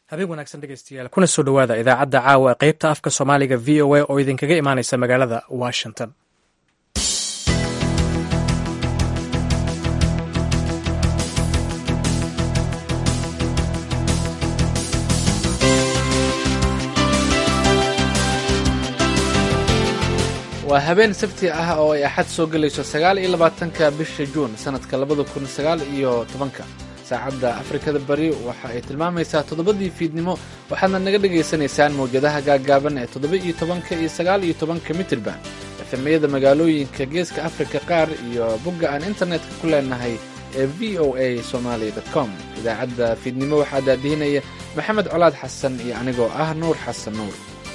habeen wanaagsan dhegeystayaal kuna soo dhowaada idaacadda caawa ee qaybta afka soomaaliga v o a oo idinkaga imaaneysa magaalada washington waa habeen sabti ah oo ay axad soo gelayso sagaal iyo labaatanka bisha juun sanadka labada kun sagaal iyo tobanka saacadda afrikada bari waxa ay tilmaamaysaa toddobadii fiidnimo waxaadna naga dhagaysanaysaan mawjadaha gaaggaaban ee toddoba iyo tobanka iyo sagaal iyo tobanka mitirban efemiyada magaalooyinka geeska afrika qaar iyo bogga aan internetka ku leenahay ee v o a somaali com idaacadda fiidnimo waxaa daadihinaya maxamed colaad xasan iyo anigoo ah nuur xasan nuur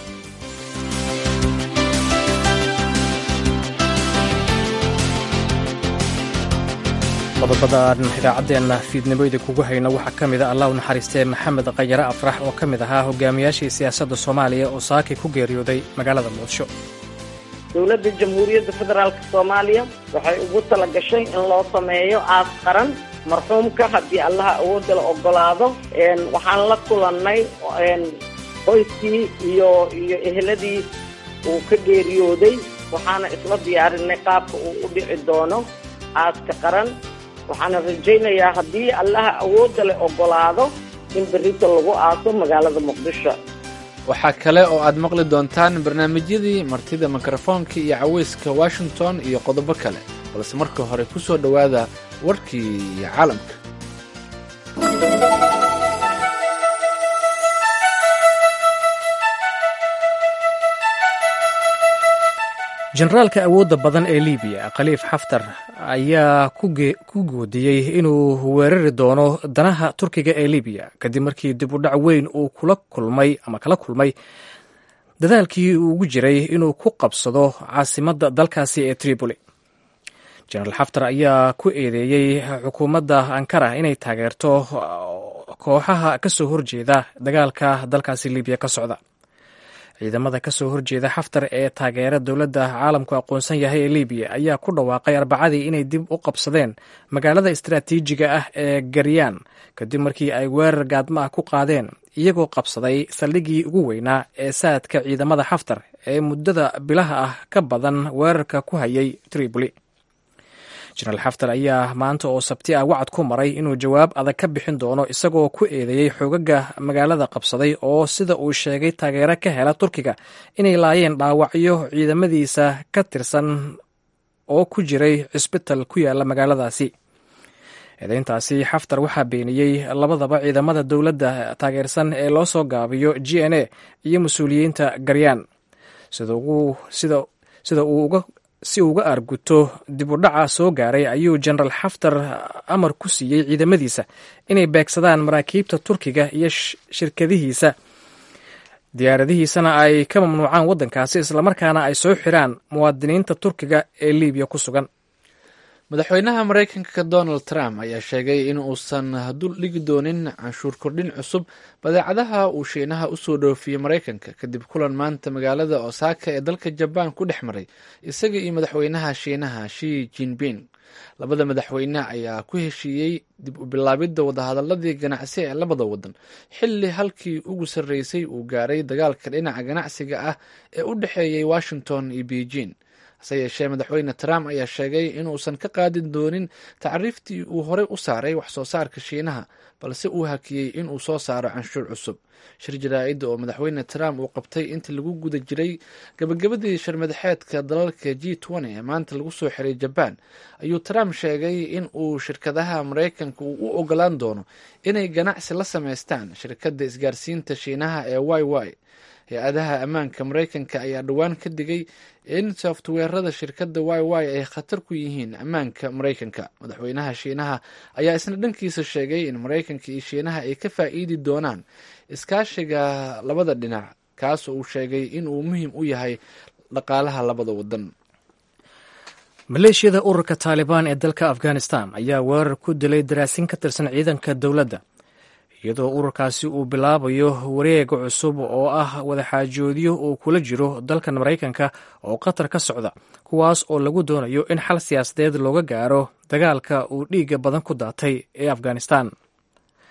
qodobadaan idaacaddeena fiidnimo idinkugu hayno waxaa ka mida allah u naxariistee maxamed khayare afrax oo ka mid ahaa hogaamiyaashii siyaasadda soomaaliya oo saaki ku geeriyooday magaalada muqdisho dowladda jamhuuriyadda federaalk soomaaliya waxay ugu tala gashay in loo sameeyo aas qaran marxuumka haddii allaha awoodda la ogolaado waxaan la kulannay qoyskii iyo iyo eheladii uu ka geeriyooday waxaana isla diyaarinay qaabka uu u dhici doono aaska qaran waxaana rajaynayaa haddii allaha awoodda leh ogolaado in berrita lagu aaso magaalada muqdisho waxaa kale oo aad maqli doontaan barnaamijyadii martida mikrofoonka iyo caweyska washington iyo qodobo kale balse marka hore ku soo dhowaada warkii caalamka generaalka awoodda badan ee libiya khaliif xaftar ayaa ku goodiyey inuu weerari doono danaha turkiga ee libiya kadib markii dib u dhac weyn uu kula kulmay ama kala kulmay dadaalkii uu ugu jiray inuu ku qabsado caasimadda dalkaasi ee tripoli genaraal xaftar ayaa ku eedeeyey xukuumadda ankara inay taageerto kooxaha ka soo horjeeda dagaalka dalkaasi libiya ka socda ciidamada ka soo horjeeda xaftar ee taageera dowladda caalamku aqoonsan yahay ee libiya ayaa ku dhawaaqay arbacadii inay dib u qabsadeen magaalada istaraatiijiga ah ee garyaan kadib markii ay weerar gaadma ah ku qaadeen iyagoo qabsaday saldhiggii ugu weynaa ee saadka ciidamada xaftar ee muddada bilaha ah ka badan weerarka ku hayay tripoli jenaraal xaftar ayaa maanta oo sabti ah wacad ku maray inuu jawaab adag ka bixin doono isagoo ku eedeeyey xoogaga magaalada qabsaday oo sida uu sheegay taageero ka hela turkiga inay laayeen dhaawacyo ciidamadiisa ka tirsan oo ku jiray cisbital ku yaala magaaladaasi eedeyntaasi xaftar waxaa beeniyey labadaba ciidamada dowladda taageersan ee loo soo gaabiyo g n a iyo mas-uuliyiinta garyaan sida uu uga si uu uga arguto dib u dhaca soo gaaray ayuu jenaraal xaftar amar ku siiyey ciidamadiisa inay beegsadaan maraakiibta turkiga iyo shirkadihiisa diyaaradihiisana ay ka mamnuucaan waddankaasi islamarkaana ay soo xiraan muwaadiniinta turkiga ee libiya ku sugan madaxweynaha maraykanka donald trump ayaa sheegay in uusan dul dhigi doonin canshuur kordhin cusub badeecadaha uu shiinaha usoo dhoofiyey maraykanka kadib kulan maanta magaalada osaka ee dalka jabaan ku dhex maray isaga iyo madaxweynaha shiinaha shi jinping labada madaxweyne ayaa ku heshiiyey dib u bilaabidda wadahadaladii ganacsi ee labada wadan xilli halkii ugu sarreysay uu gaaray dagaalka dhinaca ganacsiga ah ee u dhexeeyey washington iyo beijing hase yeeshee madaxweyne trump ayaa sheegay inuusan ka qaadin doonin tacriiftii uu horey u saaray wax soo saarka shiinaha balse uu hakiyey inuu soo saaro canshuur cusub shir jaraa-idda oo madaxweyne trump uu qabtay intii lagu guda jiray gabagabadii sharmadaxeedka dalalka g n ee maanta lagu soo xiray jabaan ayuu trump sheegay in uu shirkadaha maraykanka uu u ogolaan doono inay ganacsi la sameystaan shirkadda isgaarsiinta shiinaha ee y y hay-adaha ammaanka maraykanka ayaa dhowaan ka digay in softweerada shirkadda y y ay khatar ku yihiin ammaanka maraykanka madaxweynaha shiinaha ayaa isna dhankiisa sheegay in maraykanka iyo shiinaha ay ka faa'iidi doonaan iskaashiga labada dhinac kaas uu sheegay in uu muhiim u yahay dhaqaalaha labada wadan maleeshiyada ururka taalibaan ee dalka afghanistan ayaa weerar ku dilay daraasin ka tirsan ciidanka dowladda iyadoo ururkaasi uu bilaabayo wareega cusub oo ah wadaxaajoodyo uu kula jiro dalkan maraykanka oo qatar ka socda kuwaas oo lagu doonayo in xal siyaasadeed looga gaaro dagaalka uu dhiigga badan ku daatay ee afghanistan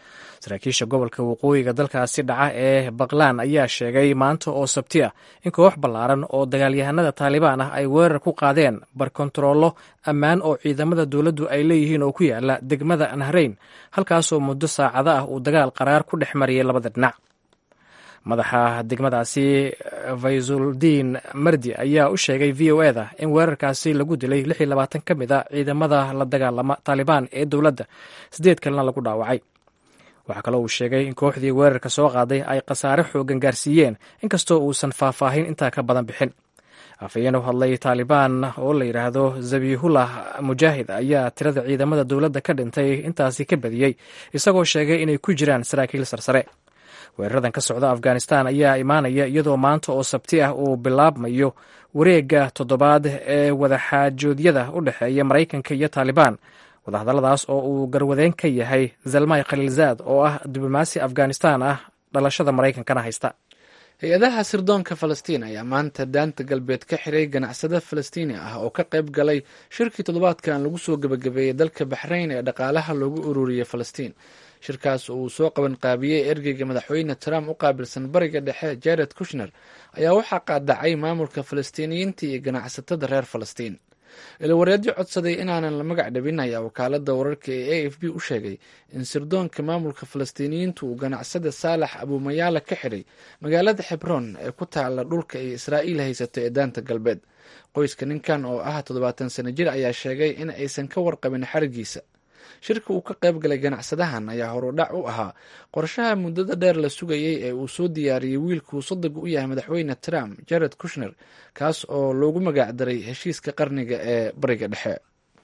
saraakiisha gobolka waqooyiga dalkaasi dhaca ee baqlaan ayaa sheegay maanta oo sabti ah in koox ballaaran oo dagaalyahanada taalibaan ah ay weerar ku qaadeen barkontaroollo ammaan oo ciidamada dowladdu ay leeyihiin oo ku yaala degmada nahrayn halkaasoo muddo saacado ah uu dagaal qaraar ku dhex mariyay labada dhinac madaxa degmadaasi faysuldiin mardi ayaa u sheegay v o eda in weerarkaasi lagu dilay lix iyo labaatan ka mid a ciidamada la dagaalama taalibaan ee dowladda siddeed kalena lagu dhaawacay waxaa kaloo uu sheegay in kooxdii weerarka soo qaaday ay khasaare xoogan gaarsiiyeen inkastoo uusan faahfaahin intaa ka badan bixin afhayeen u hadlay taalibaan oo la yidhaahdo zabihullah mujaahid ayaa tirada ciidamada dowladda ka dhintay intaasi ka badiyey isagoo sheegay inay ku jiraan saraakiil sarsare weeraradan ka socda afghanistan ayaa imaanaya iyadoo maanta oo sabti ah uu bilaabmayo wareegga toddobaad ee wadaxaajoodyada u dhexeeya maraykanka iyo taalibaan wadahadalladaas oo uu garwadeen ka yahay zalmay khaliilzaad oo ah diblomaasi afghanistan ah dhalashada maraykankana haysta hay-adaha sirdoonka falastiin ayaa maanta daanta galbeed ka xiray ganacsade falastiini ah oo ka qayb galay shirkii toddobaadkan lagu soo gebagabeeyey dalka baxrayn ee dhaqaalaha loogu ururiyey falastiin shirkaas oo uu soo qaban qaabiyey ergeyga madaxweyne trump u qaabilsan bariga dhexe jared kushner ayaa waxaa qaadacay maamulka falastiiniyiinta iyo ganacsatada reer falastiin ilawareedyo codsaday inaanan la magac dhabin ayaa wakaalada wararka ee a f b u sheegay in sirdoonka maamulka falastiiniyiintu uu ganacsada saalax abuumayaala ka xidhay magaalada xebroon ee ku taala dhulka ay israa'iil haysato ee daanta galbeed qoyska ninkan oo ah toddobaatan sano jir ayaa sheegay in aysan ka warqabin xarigiisa shirka uu ka qayb galay ganacsadahan ayaa horudhac u ahaa qorshaha muddada dheer la sugayey ee uu soo diyaariyey wiilkuu sodog u yahay madaxweyne trump jared kushner kaas oo loogu magacdaray heshiiska qarniga ee bariga dhexe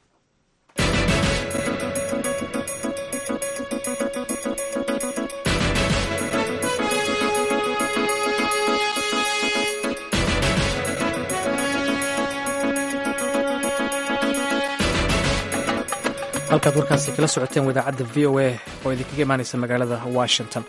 halkaad warkaasi kala socoteen wadaacadda v o a oo idinkaga imaanaysa magaalada washington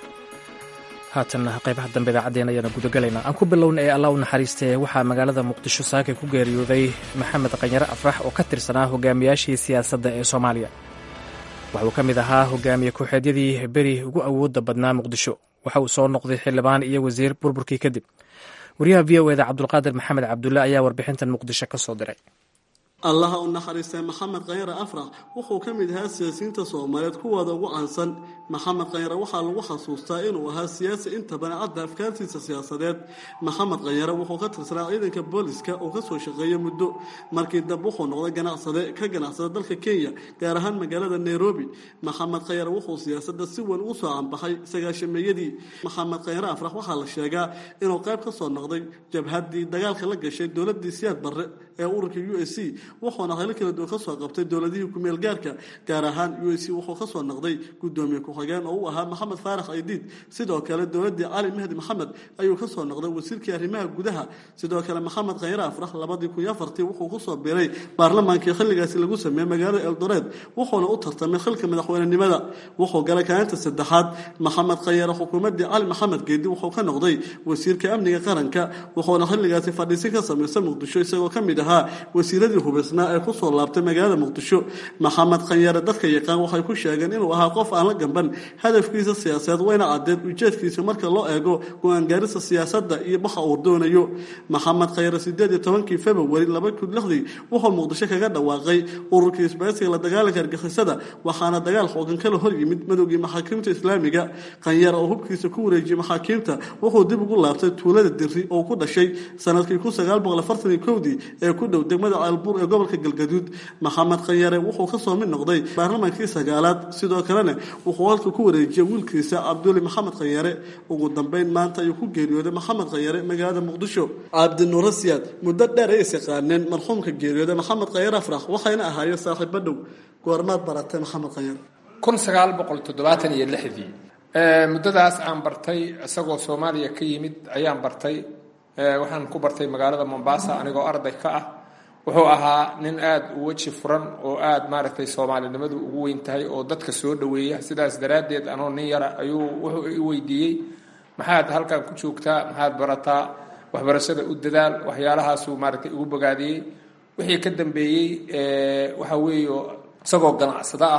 haatan qaybaha dambe idaacaddeen ayaana gudagalaynaa aan ku bilowna ee allah u naxariistee waxaa magaalada muqdisho saakay ku geeriyooday maxamed qanyare afrax oo ka tirsanaa hogaamiyaashii siyaasadda ee soomaaliya waxauu ka mid ahaa hogaamiye ku-xeedyadii beri ugu awoodda badnaa muqdisho waxa uu soo noqday xildhibaan iyo wasiir burburkii kadib wariyaha v o eda cabdulqaadir maxamed cabdulle ayaa warbixintan muqdisho ka soo diray allaha u naxariistay maxamed khanyare afrax wuxuu ka mid ahaa siyaasiyiinta soomaaliyeed kuwooda ugu caansan maxamed khanyare waxaa lagu xasuustaa inuu ahaa siyaasi inta badan cadda afkaartiisa siyaasadeed maxamed khanyare wuxuu ka tirsanaa ciidanka booliska oo kasoo shaqeeyay muddo markii dambe wuxuu noqday ganacsade ka ganacsada dalka kenya gaar ahaan magaalada nairobi maxamed khanyare wuxuu siyaasada si weyn ugu soo canbaxay sagaashameeyadii maxamed khanyare afrax waxaa la sheegaa inuu qayb ka soo noqday jabhaddii dagaalka la gashay dowladii siyaad barre ee ururka u s c wuxuuna helo kala duwan kasoo qabtay dowladihii kumeel gaarka gaar ahaan u s c wuxuu kasoo noqday gudoomiye ku-xigeen oo u ahaa maxamed faarax aydiid sidoo kale dowladii cali mahdi maxamed ayuu kasoo noqday wasiirkii arrimaha gudaha sidoo kale maxamed khanyare afrax labadii kun iyo afartii wuxuu kusoo biiray baarlamaankii xilligaasi lagu sameeyey magaalada eldoreed wuxuuna u tartamay xilka madaxweynenimada wuxuu galay kaalinta saddexaad maxamed khanyare xukuumadii cali maxamed geedi wuxuu ka noqday wasiirka amniga qaranka wuxuuna xilligaasi fadhiisin ka samaysa muqdisho isagoo ka mid ahaa wasiiradii hubisnaa ee kusoo laabtay magaalada muqdisho maxamed khanyare dadka yaqaan waxay ku sheegeen inuu ahaa qof aan la gamban hadafkiisa siyaasadeed wayna caddeed ujeedkiisa marka loo eego go-aangaarista siyaasadda iyo waxa uu doonayo maxamed khanyare sideed iyo tobankii februari laba kun lixdii wuxuu muqdisho kaga dhawaaqay ururkii isbaaysiga la dagaalanka argixisada waxaana dagaal xoogan kala hor yimid madowgii maxaakiimta islaamiga khanyare oo hubkiisa ku wareejiyey maxaakiimta wuxuu dib ugu laabtay tuulada diri oo ku dhashay sanadkii kun sagaal boqol afartan iyo kowdii ee ku dhow degmada caalbuur ee gobolka galgaduud maxamed khanyare wuxuu kasoo mid noqday baarlamaankii sagaalaad sidoo kalena wuxuu halka ku wareejiyey wiilkiisa cabduli maxamed khanyare ugu dambeyn maanta ayuu ku geeriyooday maxamed khanyare magaalada muqdisho cabdinuura siyaad muddo dheer ay is yaqaaneen marxuumka geeriyooday maxamed khanyare afrax waxayna ahaayeen saaxiibo dhow goormaad baratay maxamed khanyare kun sagaal boqol toddobaatan iyo lixdii muddadaas aan bartay isagoo soomaaliya ka yimid ayaan bartay waxaan ku bartay magaalada mombasa anigoo arday ka ah wuxuu ahaa nin aada u weji furan oo aada maaragtay soomaalinimadu ugu weyn tahay oo dadka soo dhoweeya sidaas daraaddeed anoo nin yara ayuu wuxuu i weydiiyey maxaad halkan ku joogtaa maxaad barataa waxbarashada u dadaal waxyaalahaasuu maaragtay igu bogaadiyey wixii ka dambeeyey waxa weeye isagoo ganacsado ah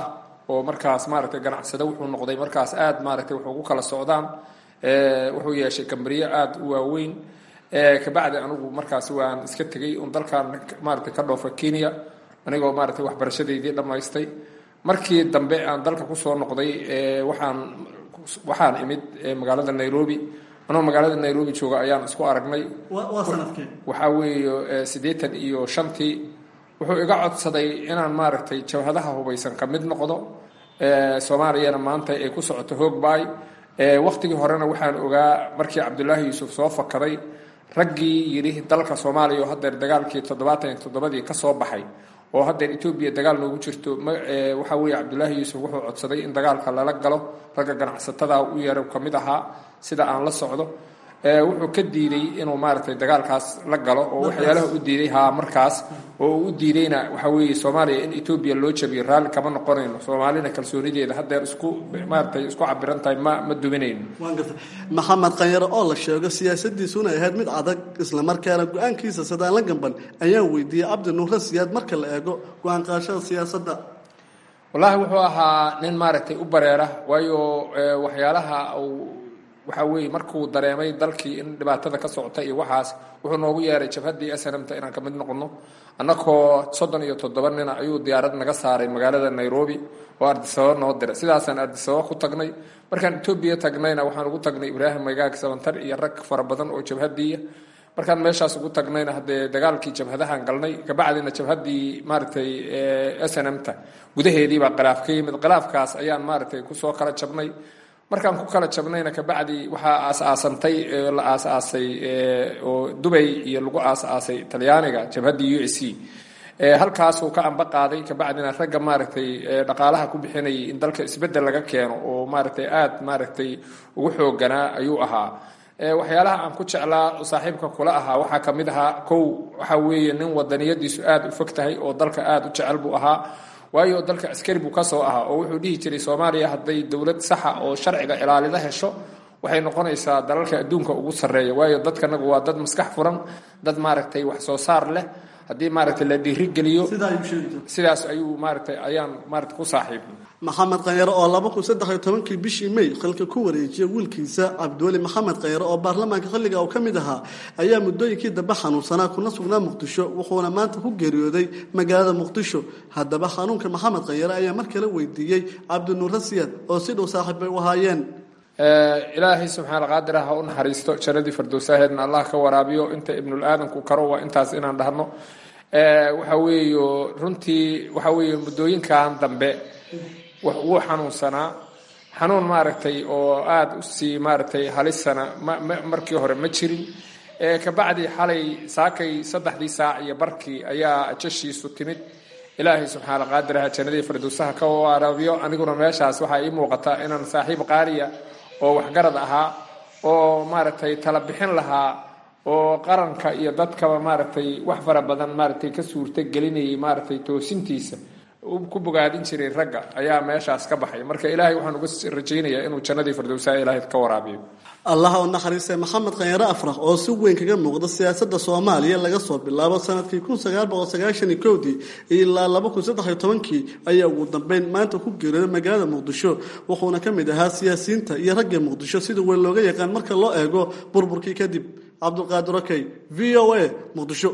oo markaas maaragtay ganacsado wuxuu noqday markaas aada maaragtay wuxuu ku kala socdaan wuxuu yeeshay kambariyo aada u waaweyn kabacdi anigu markaas waan iska tegey un dalkan maaragtay ka dhoofa kenya anigoo maaragtay waxbarashadeydii dhammaystay markii dambe aan dalka kusoo noqday waxaan waxaan imid magaalada nairobi anoo magaalada nairobi jooga ayaan isku aragnay waxaa weeye siddeetan iyo shantii wuxuu iga codsaday inaan maaragtay jabhadaha hubaysan ka mid noqdo soomaaliyana maanta ay ku socoto hoogbaay waktigii horena waxaan ogaa markii cabdulaahi yuusuf soo fakaday raggii yidhi dalka soomaaliya oo haddeer dagaalkii toddobaatan iyo toddobadii ka soo baxay oo haddeer etoobiya dagaal noogu jirto waxaa weeye cabdulaahi yuusuf wuxuu codsaday in dagaalka lala galo ragga ganacsatada u yeero ka mid ahaa sida aan la socdo wuxuu ka diiday inuu maaragtay dagaalkaas la galo oo waxyaalaha u diiday haa markaas oo uu u diidayna waxaa weeye soomaaliya in etoobiya loo jabiyo raalli kama noqonayno soomaalina kalsoonideeda haddeer isku maaragtay isku cabiran tahay ma ma duminayno waan gartay maxamed qanyare oo la sheego siyaasadiisuna ahayd mid adag islamarkaana go-aankiisa sidaan la gamban ayaan weydiiyey cabdi nuure siyaad marka la eego go-aan qaashada siyaasadda wallaahi wuxuu ahaa nin maaragtay u bareera waayo waxyaalaha uu waxaa weeye markuu dareemay dalkii in dhibaatada ka socota iyo waxaas wuxuu noogu yeeray jabhaddii snmta inaan ka mid noqono annakoo soddon iyo toddoba nina ayuu diyaarad naga saaray magaalada nairobi oo ardisababa noo diray sidaasaan ardisababa ku tagnay markaan etoobiya tagnayna waxaan ugu tagnay ibraahim magaag sabantar iyo rag fara badan oo jabhadiiya markaan meeshaas ugu tagnayna haddee dagaalkii jabhadahaan galnay kabacdina jabhaddii maaragtay snmta gudaheediibaa khilaaf ka yimid khilaafkaas ayaan maaragtay kusoo kala jabnay markaan ku kala jabnayna kabacdi waxaa aas-aasantay la aas-aasay oo dubay iyo lagu aas-aasay talyaaniga jabhaddii u s c halkaasuu ka amba qaaday kabacdina ragga maaragtay dhaqaalaha ku bixinayay in dalka isbeddel laga keeno oo maaragtay aada maaragtay ugu xooganaa ayuu ahaa waxyaalaha aan ku jeclaa saaxiibka kula ahaa waxaa ka mid ahaa kow waxaa weeye nin wadaniyadiisu aada u fog tahay oo dalka aada u jecel buu ahaa waayo dalka askari buu ka soo ahaa oo wuxuu dhihi jiray soomaaliya hadday dowlad saxa oo sharciga ilaalida hesho waxay noqonaysaa dalalka adduunka ugu sarreeya waayo dadkanagu waa dad maskax furan dad maaragtay wax soo saar leh haddii maaragtay la dhiirigeliyo sidaas ayuu maaragtay ayaan maaragtay ku saaxiibnay maxamed khanyare oo laba kun saddex iyo tobankii bishii may xilka ku wareejiyay wiilkiisa cabdiweli maxamed khanyare oo baarlamaanka xilliga uu ka mid ahaa ayaa muddooyinkii dambe xanuunsanaa kuna sugnaa muqdisho wuxuuna maanta ku geeriyooday magaalada muqdisho haddaba xanuunka maxamed khanyare ayaa mar kale weydiiyey cabdinuure siyaad oo si dhow saaxiib bay u ahaayeen ilaahay subxaana qaadir ah ha u naxariisto jannadii fardowsaaheedna allah ka waraabiyo inta ibnul aadanku karo waa intaas inaan dhahno waxa weeyo runtii waxa weeye muddooyinkan dambe wuu xanuunsanaa xanuun maaragtay oo aada u sii maaragtay halisana ma markii hore ma jirin kabacdi xalay saakay saddexdii saac iyo barkii ayaa jashiisu timid ilaahay subxaana qaadiraha jannadii fardowsaha ka waraabiyo aniguna meeshaas waxaa ii muuqataa inaan saaxiib qaaliya oo waxgarad ahaa oo maaragtay tala bixin lahaa oo qaranka iyo dadkaba maaragtay wax fara badan maaragtay ka suurta gelinayay maaragtay toosintiisa ku bogaadin jiray ragga ayaa meeshaas ka baxay marka ilaahay waxaan uga rajaynayaa inuu jannadii fardowsaha ilaahay ka waraabiyo allah u naxariistay maxamed khanyare afrax oo si weyn kaga muuqda siyaasadda soomaaliya laga soo bilaabo sanadkii kun sagaal boqol sagaashan iyo kowdii ilaa laba kun saddex iyo tobankii ayaa ugu dambeyn maanta ku geeriyooday magaalada muqdisho wuxuuna ka mid ahaa siyaasiyiinta iyo ragga muqdisho sida weyn looga yaqaan marka loo eego burburkii kadib cabdulqaadir okey v o a muqdisho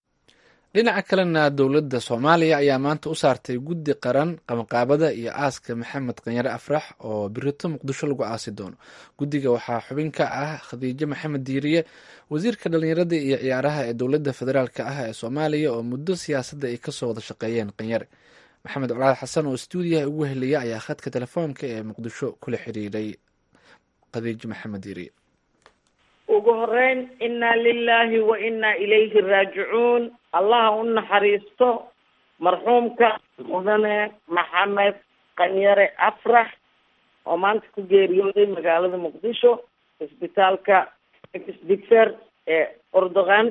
dhinaca kalena dowladda soomaaliya ayaa maanta u saartay guddi qaran qabanqaabada iyo aaska maxamed khanyare afrax oo birito muqdisho lagu aasi doono guddiga waxaa xubin ka ah khadiijo maxamed diiriye wasiirka dhallinyarada iyo ciyaaraha ee dowladda federaalka ah ee soomaaliya oo muddo siyaasadda ay kasoo wada shaqeeyeen khanyare maxamed colaad xasan oo stuudiyaha ugu heliya ayaa khadka telefoonka ee muqdisho kula xiriiray khadiijo maxamed diiriye ugu horeyn inaa lilaahi wa inaa ilayhi raajicuun allaha u naxariisto marxuumka mudane maxamed khanyare afrax oo maanta ku geeriyooday magaalada muqdisho isbitaalka xdigfer ee ordogan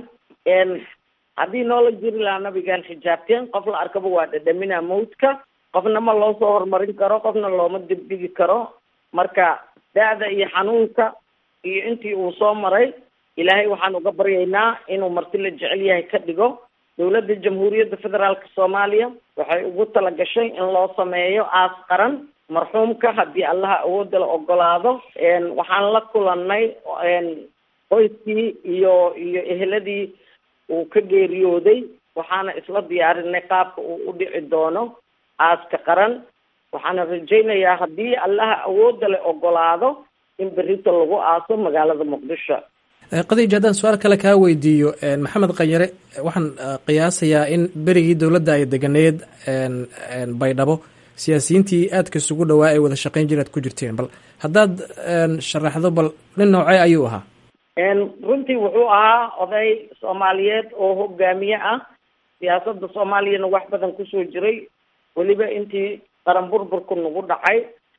haddii noola jiri lahaa nabigaan xijaabteen qof la arkaba waa dhadhamina mawdka qofna ma loo soo horumarin karo qofna looma dibdhigi karo marka da-da iyo xanuunka iyo intii uu soo maray ilaahay waxaan uga baryaynaa inuu marti la jecel yahay ka dhigo dowladda jamhuuriyadda federaalka soomaaliya waxay ugu tala gashay in loo sameeyo aas qaran marxuumka haddii allaha awoodda la ogolaado waxaan la kulanay qoyskii iyo iyo eheladii uu ka geeriyooday waxaana isla diyaarinay qaabka uu u dhici doono aaska qaran waxaana rajaynayaa haddii allaha awoodda la ogolaado in berrito lagu aaso magaalada muqdisho qadiij haddaan su-aal kale kaa weydiiyo maxamed qanyare waxaan qiyaasayaa in berigii dowladda ay deganeed baydhabo siyaasiyiintii aadka isugu dhawaa ay wada shaqayn jir aad ku jirteen bal haddaad sharaxdo bal nin noocee ayuu ahaa runtii wuxuu ahaa oday soomaaliyeed oo hogaamiye ah siyaasadda soomaaliyana wax badan kusoo jiray weliba intii qaran burburku nagu dhacay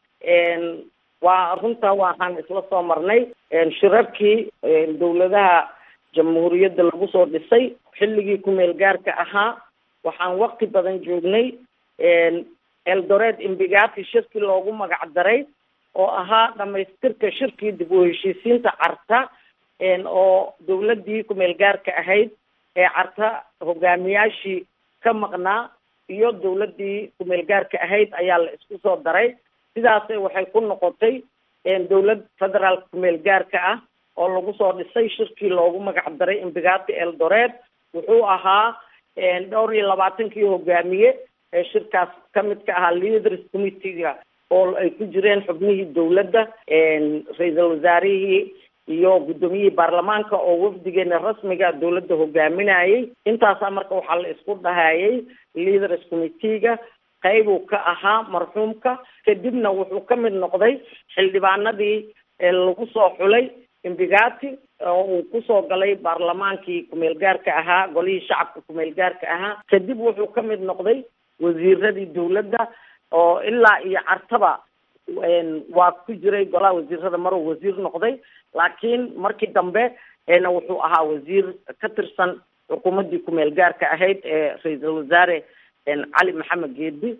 waa runta waxaan isla soo marnay shirarkii dowladaha jamhuuriyadda lagu soo dhisay xilligii kumeel gaarka ahaa waxaan waqti badan joognay eldoret imbigati shirkii loogu magac daray oo ahaa dhamaystirka shirkii dib u heshiisiinta carta oo dowladdii kumeel gaarka ahayd ee carta hogaamiyaashii ka maqnaa iyo dowladdii kumeel gaarka ahayd ayaa la isku soo daray sidaase waxay ku noqotay dowlad federaalka kumeel gaarka ah oo lagu soo dhisay shirkii loogu magac daray imbigati eldoret wuxuu ahaa dhowr iyo labaatankii hogaamiye ee shirkaas ka mid ka ahaa leaders committeega oo ay ku jireen xubnihii dowladda ra-iisul wasaarihii iyo guddoomiyihii baarlamaanka oo wafdigeena rasmiga dowladda hogaaminayay intaasaa marka waxaa la isku dhahayay leaders committeega qaybuu ka ahaa marxuumka kadibna wuxuu ka mid noqday xildhibaanadii lagu soo xulay imbigati oo uu kusoo galay baarlamaankii kumeel gaarka ahaa golihii shacabka kumeel gaarka ahaa kadib wuxuu ka mid noqday wasiiradii dowladda oo ilaa iyo cartaba waa ku jiray golaha wasiirada maruu wasiir noqday laakiin markii dambe na wuxuu ahaa wasiir ka tirsan xukuumaddii kumeel gaarka ahayd ee ra-iisul wasaare cali maxamed geedi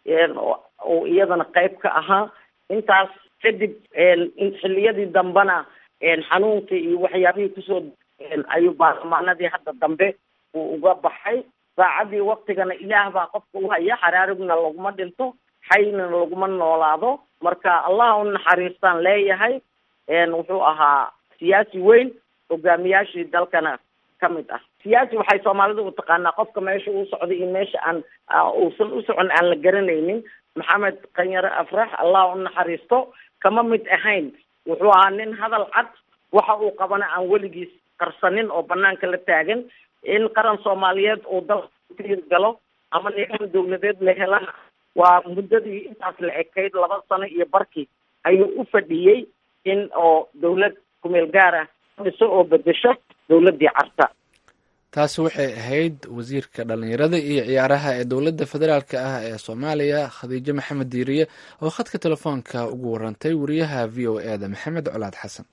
oo iyadana qayb ka ahaa intaas kadib xilliyadii dambena xanuunkii iyo waxyaabihii kusoo ayuu baarlamaanadii hadda dambe uu uga baxay saacadii waktigana ilaah baa qofka u haya xaraarigna laguma dhinto xayna laguma noolaado marka allah u naxariistaan leeyahay wuxuu ahaa siyaasi weyn hogaamiyaashii dalkana ka mid ah siyaasi waxay soomaalida u taqaanaa qofka meesha uu socday iyo meesha aan uusan u socon aan la garanaynin maxamed kanyare afrax allah u naxariisto kama mid ahayn wuxuu ahaa nin hadal cad waxa uu qabana aan weligiis qarsanin oo banaanka la taagan in qaran soomaaliyeed uu dalka galo ama nidaam dawladeed la helana waa muddadii intaas la ekayd laba sano iyo barkii ayuu u fadhiyey in oo dawlad kumeel gaara dhiso oo bedesho dawladdii carta taasi waxay ahayd wasiirka dhalinyarada iyo ciyaaraha ee dowladda federaalka ah ee soomaaliya khadiijo maxamed diiriye oo khadka telefoonka ugu warantay wariyaha v o e da maxamed colaad xasan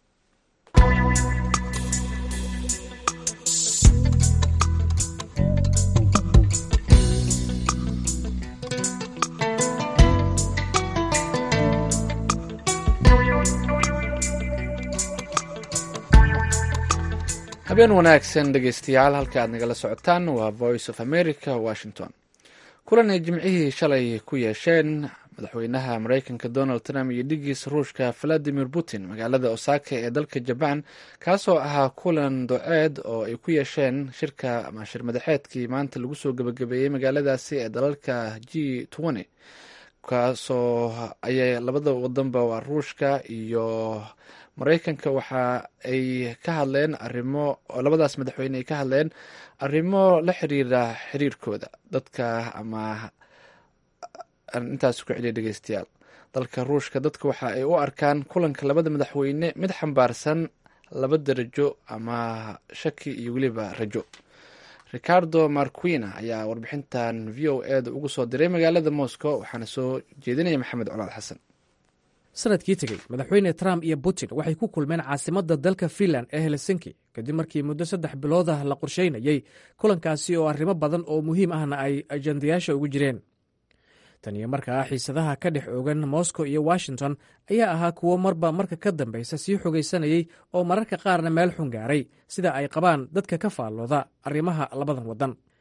habeen wanaagsan dhegeystayaal halka aad nagala socotaan waa voice of america washington kulan ay jimcihii shalay ku yeesheen madaxweynaha mareykanka donald trump iyo dhigiisa ruushka valadimir putin magaalada osaka ee dalka jaban kaasoo ahaa kulan doceed oo ay ku yeesheen shirka ama shir madaxeedkii maanta lagu soo gebagabeeyey magaaladaasi ee dalalka g twenty kaasoo ayay labada wadanba waa ruushka iyo mareykanka waxa ay ka hadleen arimo labadaas madaxweyne ay ka hadleen arrimo la xiriira xiriirkooda dadka ama intaas ku celiya dhegeystayaal dalka ruushka dadka waxa ay u arkaan kulanka labada madaxweyne mid xambaarsan laba darajo ama shaki iyo weliba rajo ricardo marquina ayaa warbixintan v o e da ugu soo diray magaalada moscow waxaana soo jeedinaya maxamed colaad xasan sanadkii tegey madaxweyne trump iyo putin waxay ku kulmeen caasimadda dalka finland ee helsinki kadib markii muddo saddex bilood ah la qorsheynayey kulankaasi oo arrimo badan oo muhiim ahna ay ajandayaasha ugu jireen tan iyo markaa xiisadaha ka dhex oogan moscow iyo washington ayaa ahaa kuwo marba marka ka dambaysa sii xogaysanayey oo mararka qaarna meel xun gaaray sida ay qabaan dadka ka faallooda arrimaha labadan waddan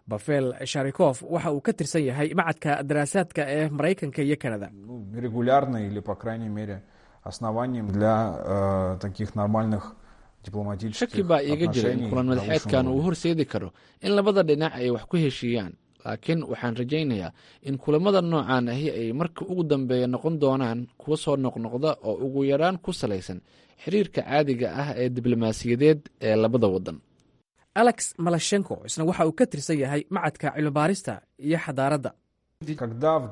bafel sharikof waxa uu ka tirsan yahay macadka daraasaadka ee maraykanka iyo kanada регулярно или, по крайней мере, основанием для э, таких нормальных дипломатических shaki baa iiga jira in отношений kulan на madaxeedkan высшем uu уровне. horseedi karo in labada dhinac ay wax ku heshiiyaan laakiin waxaan rajaynayaa in kulamada noocan ahi ay marka ugu dambeeya noqon doonaan kuwa soo noqnoqda oo ugu yaraan ku salaysan xiriirka caadiga ah ee diblomaasiyadeed ee labada wadan alex malashenko isna waxa uu ka tirsan yahay macadka cilmibaarista iyo xadaaradda Когда в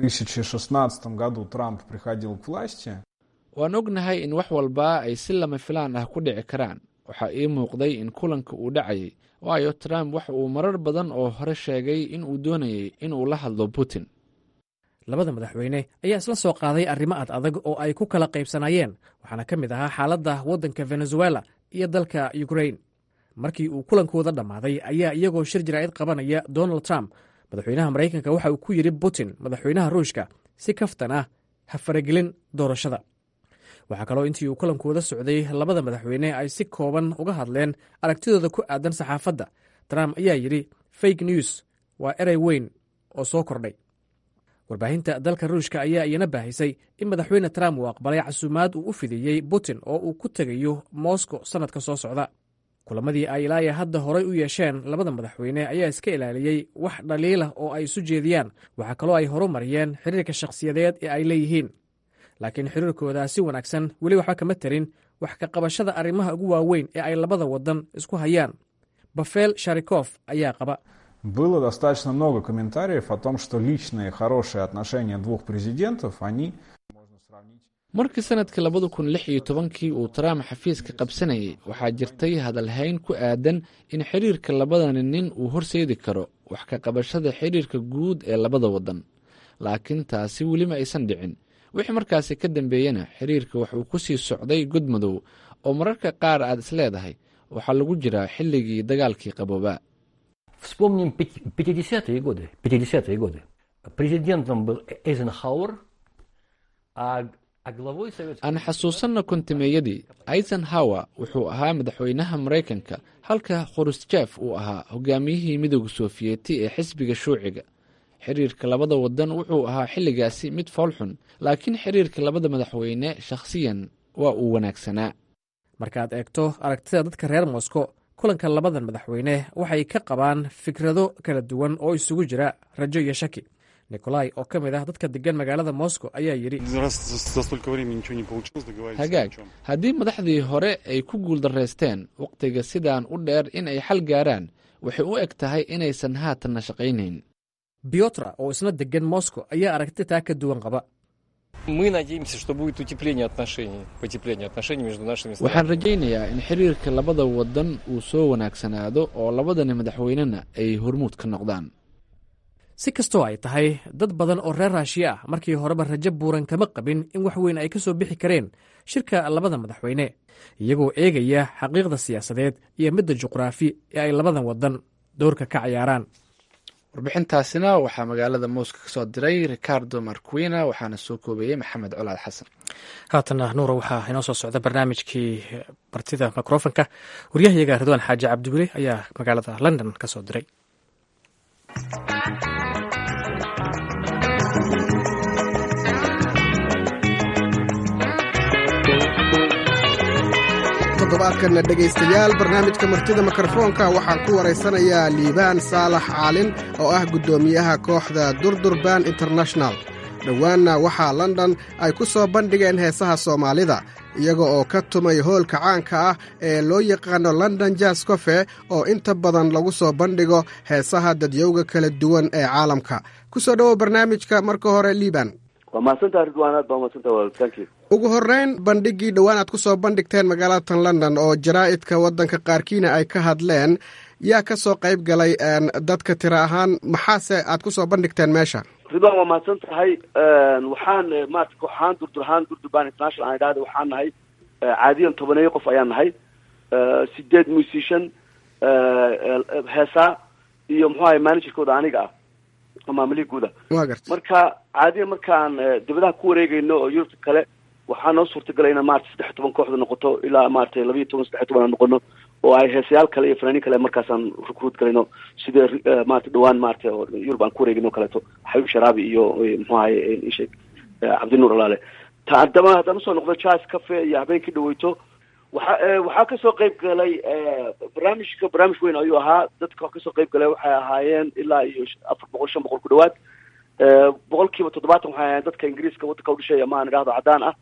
2016 году Трамп приходил к власти, waan ognahay in wax walba ay si lama filaan ah ku dhici karaan waxaa ii muuqday in kulanka uu dhacayay waayo trump waxa uu marar badan oo hore sheegay in uu doonayay in uu la hadlo putin labada madaxweyne ayaa isla soo qaaday arrimo ad adag oo ay ku kala qaybsanayeen waxaana ka mid ahaa xaaladda waddanka venezuela iyo dalka ukrain markii uu kulankooda dhammaaday ayaa iyagoo shir jaraa'id qabanaya donald trump madaxweynaha maraykanka waxa uu ku yidhi putin madaxweynaha ruushka si kaftan ah ha faragelin doorashada waxaa kaloo intii uu kulankooda socday labada madaxweyne ay si kooban uga hadleen aragtidooda ku aadan saxaafadda trump ayaa yidhi fake news waa erey weyn oo soo kordhay warbaahinta dalka ruushka ayaa iyana baahisay in madaxweyne trump uu aqbalay casuumaad uu u fidiyey putin oo uu ku tegayo moscow sannadka soo socda kulamadii ay ilaaya hadda horay u yeesheen labada madaxweyne ayaa iska ilaaliyey wax dhaliilah oo ay isu jeediyaan waxaa kaloo ay horumariyeen xiriirka shakhsiyadeed ee ay leeyihiin laakiin xiriirkooda si wanaagsan weli waxba kama tarin wax ka qabashada arrimaha ugu waaweyn ee ay labada wadan isku hayaan bafel sharikof ayaa qaba было достаточно много комментариев о том, что личные хорошие отношения двух президентов, они можно сравнить markii sanadkii labada kun lix iyo tobankii uu trump xafiiska qabsanayay waxaa jirtay hadalhayn ku aadan in xiriirka labadani nin uu horseedi karo wax ka qabashada xiriirka guud ee labada wadan laakiin taasi weli ma aysan dhicin wixii markaasi ka dambeeyena xiriirka waxuu ku sii socday godmadow oo mararka qaar aad isleedahay waxaa lagu jiraa xilligii dagaalkii qaboobaa Вспомним пяти- 50-е годы. 50-е годы. Президентом был Эйзенхауэр, а, а главой Советского aan xasuusanno kontimeeyadii eisenhower wuxuu ahaa madaxweynaha maraykanka halka khruschef uu ahaa hogaamiyihii midooda sofiyeeti ee xisbiga shuuciga xiriirka labada wadan wuxuu ahaa xilligaasi mid foolxun laakiin xiriirka labada madaxweyne shakhsiyan waa uu wanaagsanaa markaad eegto aragtida dadka reer moscow kulanka labadan madaxweyne waxay ka qabaan fikrado kala duwan oo isugu jira rajo iyo shaki nikolai oo ka mid ah dadka degan magaalada moscow ayaa yidhi Раз за, за столько времени ничего не получилось, договориться ни hagaag о чем. haddii madaxdii hore ay ku guuldarraysteen wakhtiga sidaan u dheer in ay xal gaaraan waxay u eg tahay inaysan haatanna shaqaynayn biotra oo isna degan moscow ayaa aragti taa ka duwan qaba Мы надеемся, что будет утепление отношений, потепление отношений между нашими странами. waxaan rajaynayaa in xiriirka labada wadan uu soo wanaagsanaado oo labadani madaxweynena ay hormuud ka noqdaan si kastoo ay tahay dad badan oo reer raashiya ah markii horeba rajo buuran kama qabin in wax weyn ay ka soo bixi kareen shirka labada madaxweyne iyagoo eegaya xaqiiqda siyaasadeed iyo midda juqraafi ee ay labadan wadan doorka ka cayaaraan warbixintaasina waxaa magaalada moscow ka soo diray ricardo marquina waxaana soo koobeeyey maxamed colaad xasan haatana nuura waxaa inoo soo socda barnaamijkii bartida mikrofonka waryahayaga ridwaan xaaji cabdiweli ayaa magaalada london ka soo diray toddobaadkanna dhegaystayaal barnaamijka martida mikrofoonka waxaan ku waraysanayaa liibaan saalax caalin oo ah guddoomiyaha kooxda durdurban international dhowaanna waxaa london ay ku soo bandhigeen heesaha soomaalida iyaga oo ka tumay hoolka caanka ah ee loo yaqaano london jas cofe oo inta badan lagu soo bandhigo heesaha dadyowga kala duwan ee caalamka ku soo dhowow barnaamijka marka hore liibaan waa mahadsantaha ridwaan aad baa mahadsantaha wal thank you ugu horreyn bandhiggii dhowaan aad ku soo bandhigteen magaalatan london oo jaraa'idka waddanka qaarkiina ay ka hadleen yaa ka soo qayb galay een, dadka tiro ahaan maxaase aad ku soo bandhigteen meesha ridwaan waa mahadsan tahay waxaan eh, maarata kooxahaan durdurhaan durdurban international aan idhahda waxaan nahay eh, caadiyan tobaneeyo qof ayaan nahay eh, sideed musician eh, eh, heesaa iyo muxuu ahay managerkooda aniga ah oo maamulihii guuda waa garta marka caadiyan markaan eh, dibadaha ku wareegayno oo yurubta kale waxaa noo suurtagalay inaan maarata saddex iyo toban kooxda noqoto ilaa maarata laba iyo toban saddex iyo toban aan noqono oo ay heesayaal kale iyo fanaaniin kale markaasaan recruit galayno sida maarata dhawaan maarata yurub aan ku wareegino kaleeto xayub sharaabi iyo muxuu ahaye isheeg cabdinuur alaale ta haddaba haddaan usoo noqdo jazz cafe iyo habeenkii dhaweyto waxa waxaa kasoo qayb galay barnaamijka barnaamij weyn ayuu ahaa dadka kasoo qayb galay waxay ahaayeen ilaa iyo afar boqol shan boqol ku dhawaad boqol kiiba toddobaatan waxay ahaayeen dadka ingiriiska waddanka udhashay ama aan idhahdo caddaan ah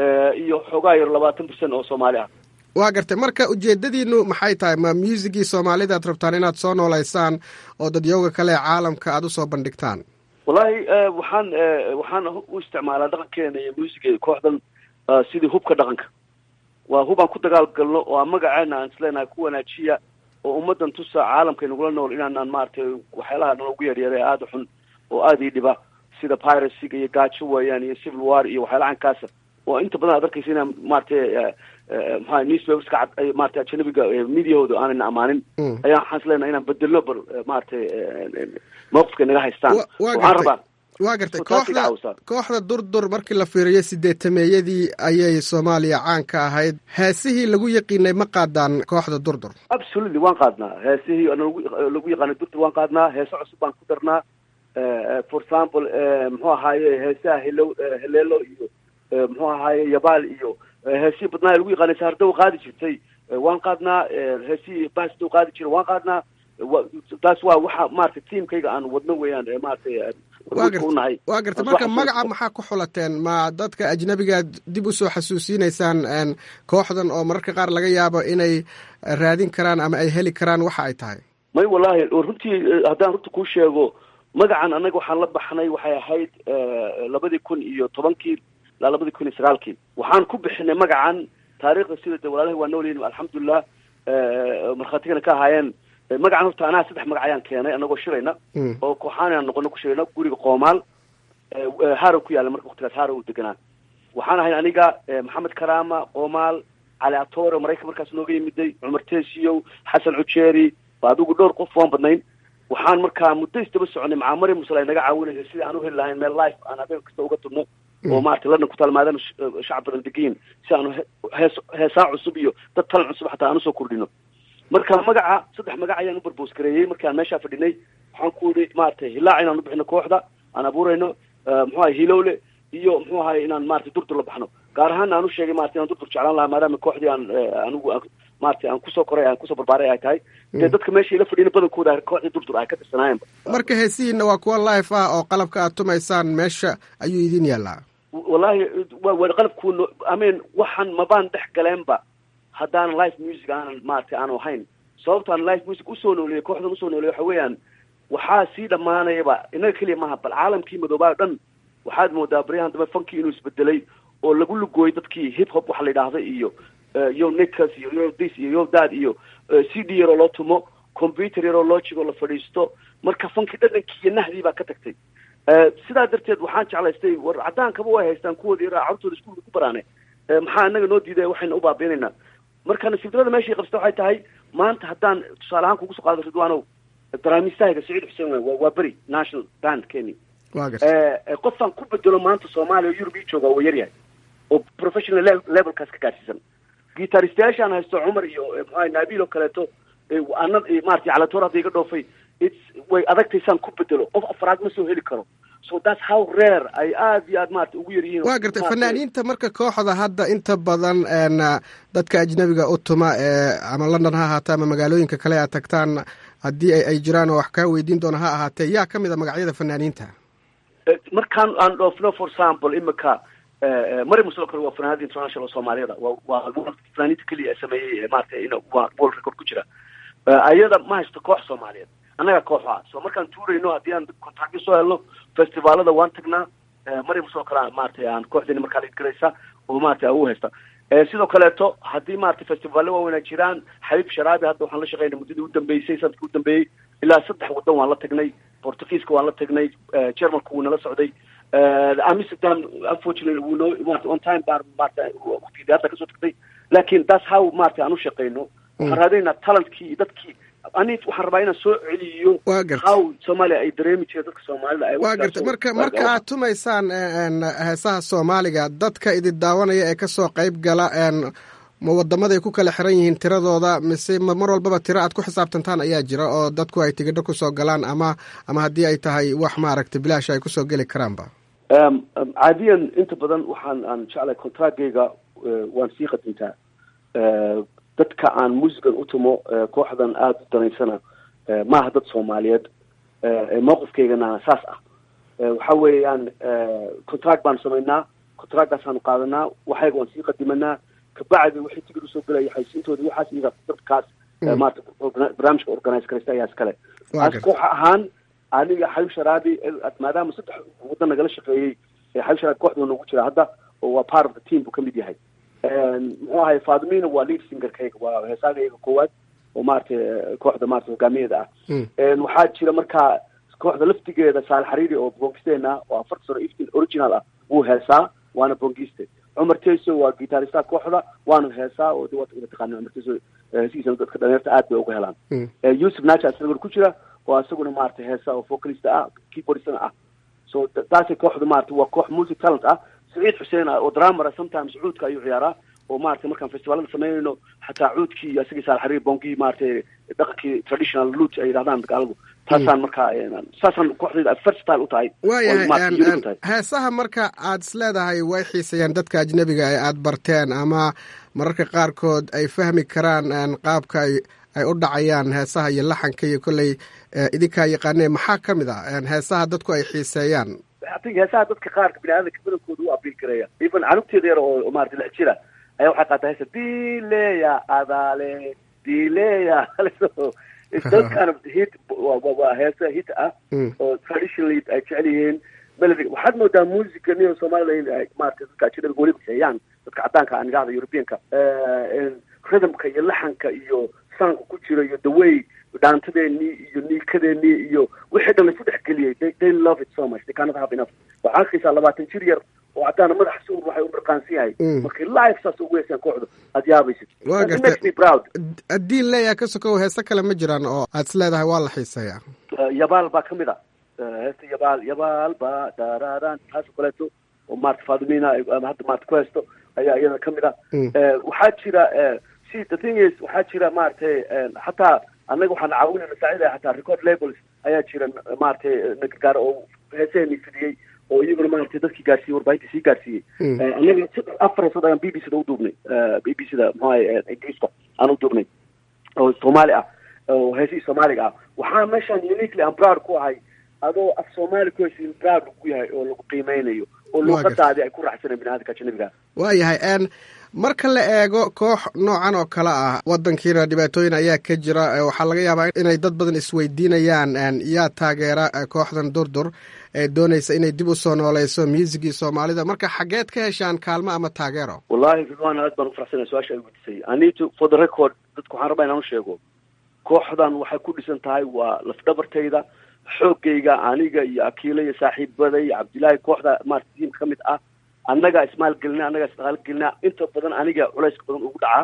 iyo xoogaa yar labaatan percent oo soomaali ah waa gartay marka ujeedadiinu maxay tahay ma muusigii soomaalida ad rabtaan inaad soo noolaysaan oo dadyooga kale ee caalamka aada usoo bandhigtaan wallahi waxaan waxaan u isticmaalaa dhaqankeena iyo muusiga kooxdan sidii hubka dhaqanka waa hub aan ku dagaal galno oo aan magaceena aan isleenahay ku wanaajiya oo ummadan tusa caalamka inagula nool inaanaan maaragtay waxyaalaha nalagu yeeryeeray aada u xun oo aada ii dhiba sida piracyga iyo gaajo weeyaan iyo civil war iyo waxyaalaha caynkaasa oo inta badan aad arkaysa inaan maaragtay maxaa newspaperska cad maarata ajanabiga mediahooda aanayna amaanin ayaan waxaan isleenahay inaan bedelno bal maaragtay mawqifka naga haystaan waxaan rabaa waa gartay kooxda kooxda durdur markii la fiiriyo sideetameeyadii ayay soomaaliya caan ka ahayd heesihii lagu yaqiinay ma qaadaan kooxda durdur absolutely waan qaadnaa heesihii lagu yaqaanay durdur waan qaadnaa heese cusub baan ku darnaa for example muxuu ahaaye heesaha helo heleelo iyo muxuu ahaaye yabaal iyo heesihii badnaa lagu yaqaanay saardow qaadi jirtay waan qaadnaa heesihii baasdow qaadi jiray waan qaadnaa taas waa waxa maaragtay tiamkayga aan wadno weeyaan maaragtay unahay waa gartay marka magaca maxaa ku xulateen ma dadka ajnabigaad dib usoo xasuusinaysaan kooxdan oo mararka qaar laga yaabo inay raadin karaan ama ay heli karaan waxa ay tahay may wallahi runtii haddaan runta kuu sheego magacan annaga waxaan la baxnay waxay ahayd labadii kun iyo tobankii ilaa labadii kun iyo sagaalkii waxaan ku bixinay magacan taariikhda sida de walaalahi waa noolyihin alxamdulilah markhaatigana ka ahaayeen magacan horta anaa saddex magac ayaan keenay anagoo shirayna oo kooxaan aan noqono ku shirayna guriga qoomaal harow ku yaalla marka waktigaas harow u deganaa waxaan ahayn aniga maxamed karaama qoomaal cali atore maraykan markaas nooga yimiday cumar tesiyow xasan cujeeri adigu dhowr qof waan badnayn waxaan markaa muddo isdaba soconay macaamari musal ay naga caawinaysa sidii aan u heli lahayn meel life aan habeen kasta uga tubno oo maarata london ku taalmaadaan shacab badan degayin si aanu hees heesaa cusub iyo dad talan cusub xataa aan usoo kordhino marka magaca saddex magac ayaan u barbos gareeyey markaan meeshaa fadhinay waxaan ku yihi maaragtay hilaac inaan u bixino kooxda aan abuurayno muxuu ahay hilowle iyo muxuu ahay inaan maratay durdur la baxno gaar ahaan aan u sheegay marata inaan durdur jeclaan lahaa maadaama kooxdii aan anigu maratay aan kusoo koray aan kusoo barbaaray ay tahay dee dadka meesha ila fadhina badankooda kooxdii durdur ay ka tirsanaayeenba marka heesihiina waa kuwa life ah oo qalabka aad tumaysaan meesha ayuu idin yaallaa wallahi wa qalabku amin waxaan mabaan dhex galeenba haddaan live music aanan maaragtay aanu ahayn sababtaan live music usoo nooliyay kooxdan usoo nooliyay waxa weeyaan waxaa sii dhammaanayaba inaga keliya maaha bal caalamkii madoobaa o dhan waxaad moodaa baryahan dambe funkii inuu isbedelay oo lagu lugooyay dadkii hip hop waxa la yidhaahda iyo yo nicas iyo yo this iyo yo dad iyo c d yaroo loo tumo computer yaroo logic oo la fadhiisto marka funkii dhadhankii iyo nahdii baa ka tagtay sidaa darteed waxaan jeclaystay war caddaankaba way haystaan kuwoodi yaraa carurtooda iskuulka ku baraane maxaa inaga noo diiday waxayna u baabiinaynaa marka nasiib darada meeshay qabsta waxay tahay maanta haddaan tusaale ahaan kugu soo qaado ridwaanow daraamiistahayga saciid xuseen wey waa beri national band kenya qofaan ku bedelo maanta soomaaliya oo yurub ii jooga waa yaryahay oo professional levelkaas ka gaadhsiisan gitaristayaashaan haysto cumar iyo maxaa naabil oo kaleeto ana maratay calatoor hadda iga dhoofay its way adagtaysaan ku bedelo qof afraad ma soo heli karo so that's how rare ay aada iyo aad maarata ugu yaryihiin waa gartay fanaaniinta marka kooxda hadda inta badan dadka ajnabiga u tuma ee ama london ha ahaatee ama magaalooyinka kale aad tagtaan haddii ay jiraan oo wax kaa weydiin doona ha ahaatee yaa ka mid a magacyada fanaaniinta markaan aan dhoofno for example imika mari muslo kale waa fanaanada international soomaaliyada wa waa fanaaniinta keliya sameeyey maarata in waa world record ku jira ayada ma haysto koox soomaaliyeed annaga kooxa so markaan tuurayno haddii aan kontaktyo soo helno festivaalada waan tagnaa mariam sidoo kale maratay aan kooxdeeni markaa laidgaraysa oo maratay u haysta sidoo kaleeto haddii maratay festivaalo waaweynaa jiraan xabiib sharaabi hadda waxaan la shaqeynay muddadii u dambeysay sanadkii u dambeeyey ilaa saddex waddan waan la tagnay portugiiska waan la tagnay germanka wuu nala socday amsterdam unfortunately wuu noo marata on time baan marata waqtigii hadda kasoo tagtay laakin that's how maratay aan u shaqeyno waxaan raadinaynaa talentkii iyo dadkii ani waxaan rabaa inaan soo celiyo how soomaaliya ay dareemi jireen dadka soomaalida ay waa gartay marka marka aad tumaysaan heesaha soomaaliga dadka idin daawanaya ee kasoo qayb gala ma wadamaday ku kala xiran yihiin tiradooda mise ma mar walbaba tiro aad ku xisaabtantaan ayaa jira oo dadku ay tigidho kusoo galaan ama ama haddii ay tahay wax maaragtay bilaash ay kusoo geli karaanba caadiyan inta badan waxaan aan jeclahay contractgayga waan sii qadintaa dadka aan muusigan u tumo kooxdan aada u danaysana maaha dad soomaaliyeed mowqifkaygana saas ah waxa weeyaan contract baanu samaynaa contractgaasaanu qaadanaa waxayga waan sii qadimanaa kabacdi waxay tigid usoo gelaya xaysiintooda waxaas iyaga dadkaas maarata barnaamijka organize karaysta ayaa iskale as koox ahaan aniga xabib sharaabi maadaama saddex waddan nagala shaqeeyey xabib sharaabi kooxda noogu jira hadda oo waa part of the team buu kamid yahay muxuu ahay fadimina waa lead singerkayga waa heesaagayga koowaad oo maaragtay kooxda maarata hogaamiyeeda ah waxaa jira markaa kooxda laftigeeda saal xariiri oo bongisteena oo afarta sano iftin original ah wuu heesaa waana bongiste cumar teso waa gitaarista kooxda waanu heesaa oo taqaana cumar teso heesihiisana dadka dhalinyarta aad bay uga helaan yusuf naja isaguna ku jira oo isaguna maarata heesa oo vocalista ah keyboardistana ah so taasay kooxda maarata waa koox music talent ah saciid xuseen ah oo dramara sometimes cuudka ayuu ciyaaraa oo maarata markaan festivaalada samaynayno xataa cuudkii iyo isagii saal xariir bongii maaragtay dhaqankii traditional loot ay yidhahdaan gaaladu taasaan markaa saasaan kooxdayda versatile u tahay waayahay heesaha marka aad is leedahay way xiisayaan dadka ajnebiga ee aad barteen ama mararka qaarkood ay fahmi karaan qaabka ay ay u dhacayaan heesaha iyo laxanka iyo kolley idinkaa yaqaanee maxaa ka mid ah heesaha dadku ay xiiseeyaan heesaha dadka qaarka bini aadamka badankooda u abiil gareeya even canugteeda yar oo maarata lix jira ayaa waxay qaataa heesa dileya adaale dileya those kind of hit waa heesa hit ah oo traditionally ay jecel yihiin melody waxaad moodaa musica niyo soomaliland ay maarata dadka ajnabiga weli kuseeyaan dadka caddaanka aan idhahda europeanka rhythmka iyo laxanka iyo sanka ku jira iyo the way dhaantadeenii iyo niikadeenii iyo wixii dhan laisu dhex geliyey they they love it so much they cannot have enough waxaa arkaysaa labaatan jir yar oo caddaana madaxa suur waxay u marqaansan yahay markii live saas ugu heesaan kooxda aad yaabaysid waa makes me proud haddii leeyahay ka sokow heese kale ma jiraan oo aad is leedahay waa la xiiseeyaa yabaal baa kamid a heesta yabaal yabaal ba daraaran taas oo kaleeto oo maarata fadimina hadda maarata ku heesto ayaa iyada kamid a waxaa jira si the thing is waxaa jira maaragtay xataa annaga waxaan caawinay masaacida xataa record labels ayaa jira maaragtay nagagaar oo heesaheenii fidiyey oo iyaguna maaragtay dadkii gaarsiiyey warbaahinta sii gaarsiiyey annaga afar heesood ayaan b b c da u duubnay b b c da muxuahay ingiriiska aan u duubnay oo soomaali ah oo heesihii soomaaliga ah waxaa meeshaan uniquely aan proud ku ahay adoo af soomaali ku heshiin proud ku yahay oo lagu qiimeynayo oo luuqadaadi ay ku raaxsaneen biniaadamka ajnabiga waayahay marka la eego koox noocan oo kale ah wadankiina dhibaatooyin ayaa ka jira waxaa laga yaabaa inay dad badan isweydiinayaan yaa taageera kooxdan durdur ee doonaysa inay dib usoo nooleyso muusigii soomaalida marka xageed ka heshaan kaalmo ama taageero wallahi ridwan aad baan ufaraxsanaya su-aasha ay weydiisay anito for the record dadku waxaan rabaa inaan u sheego kooxdan waxay ku dhisan tahay waa lafdhabartayda xoogayga aniga iyo akiila iyo saaxiibada iyo cabdillaahi kooxda maarata tiimka ka mid ah annagaa ismaalgelina annagaa isdhaqaalgelina inta badan aniga culayska badan ugu dhacaa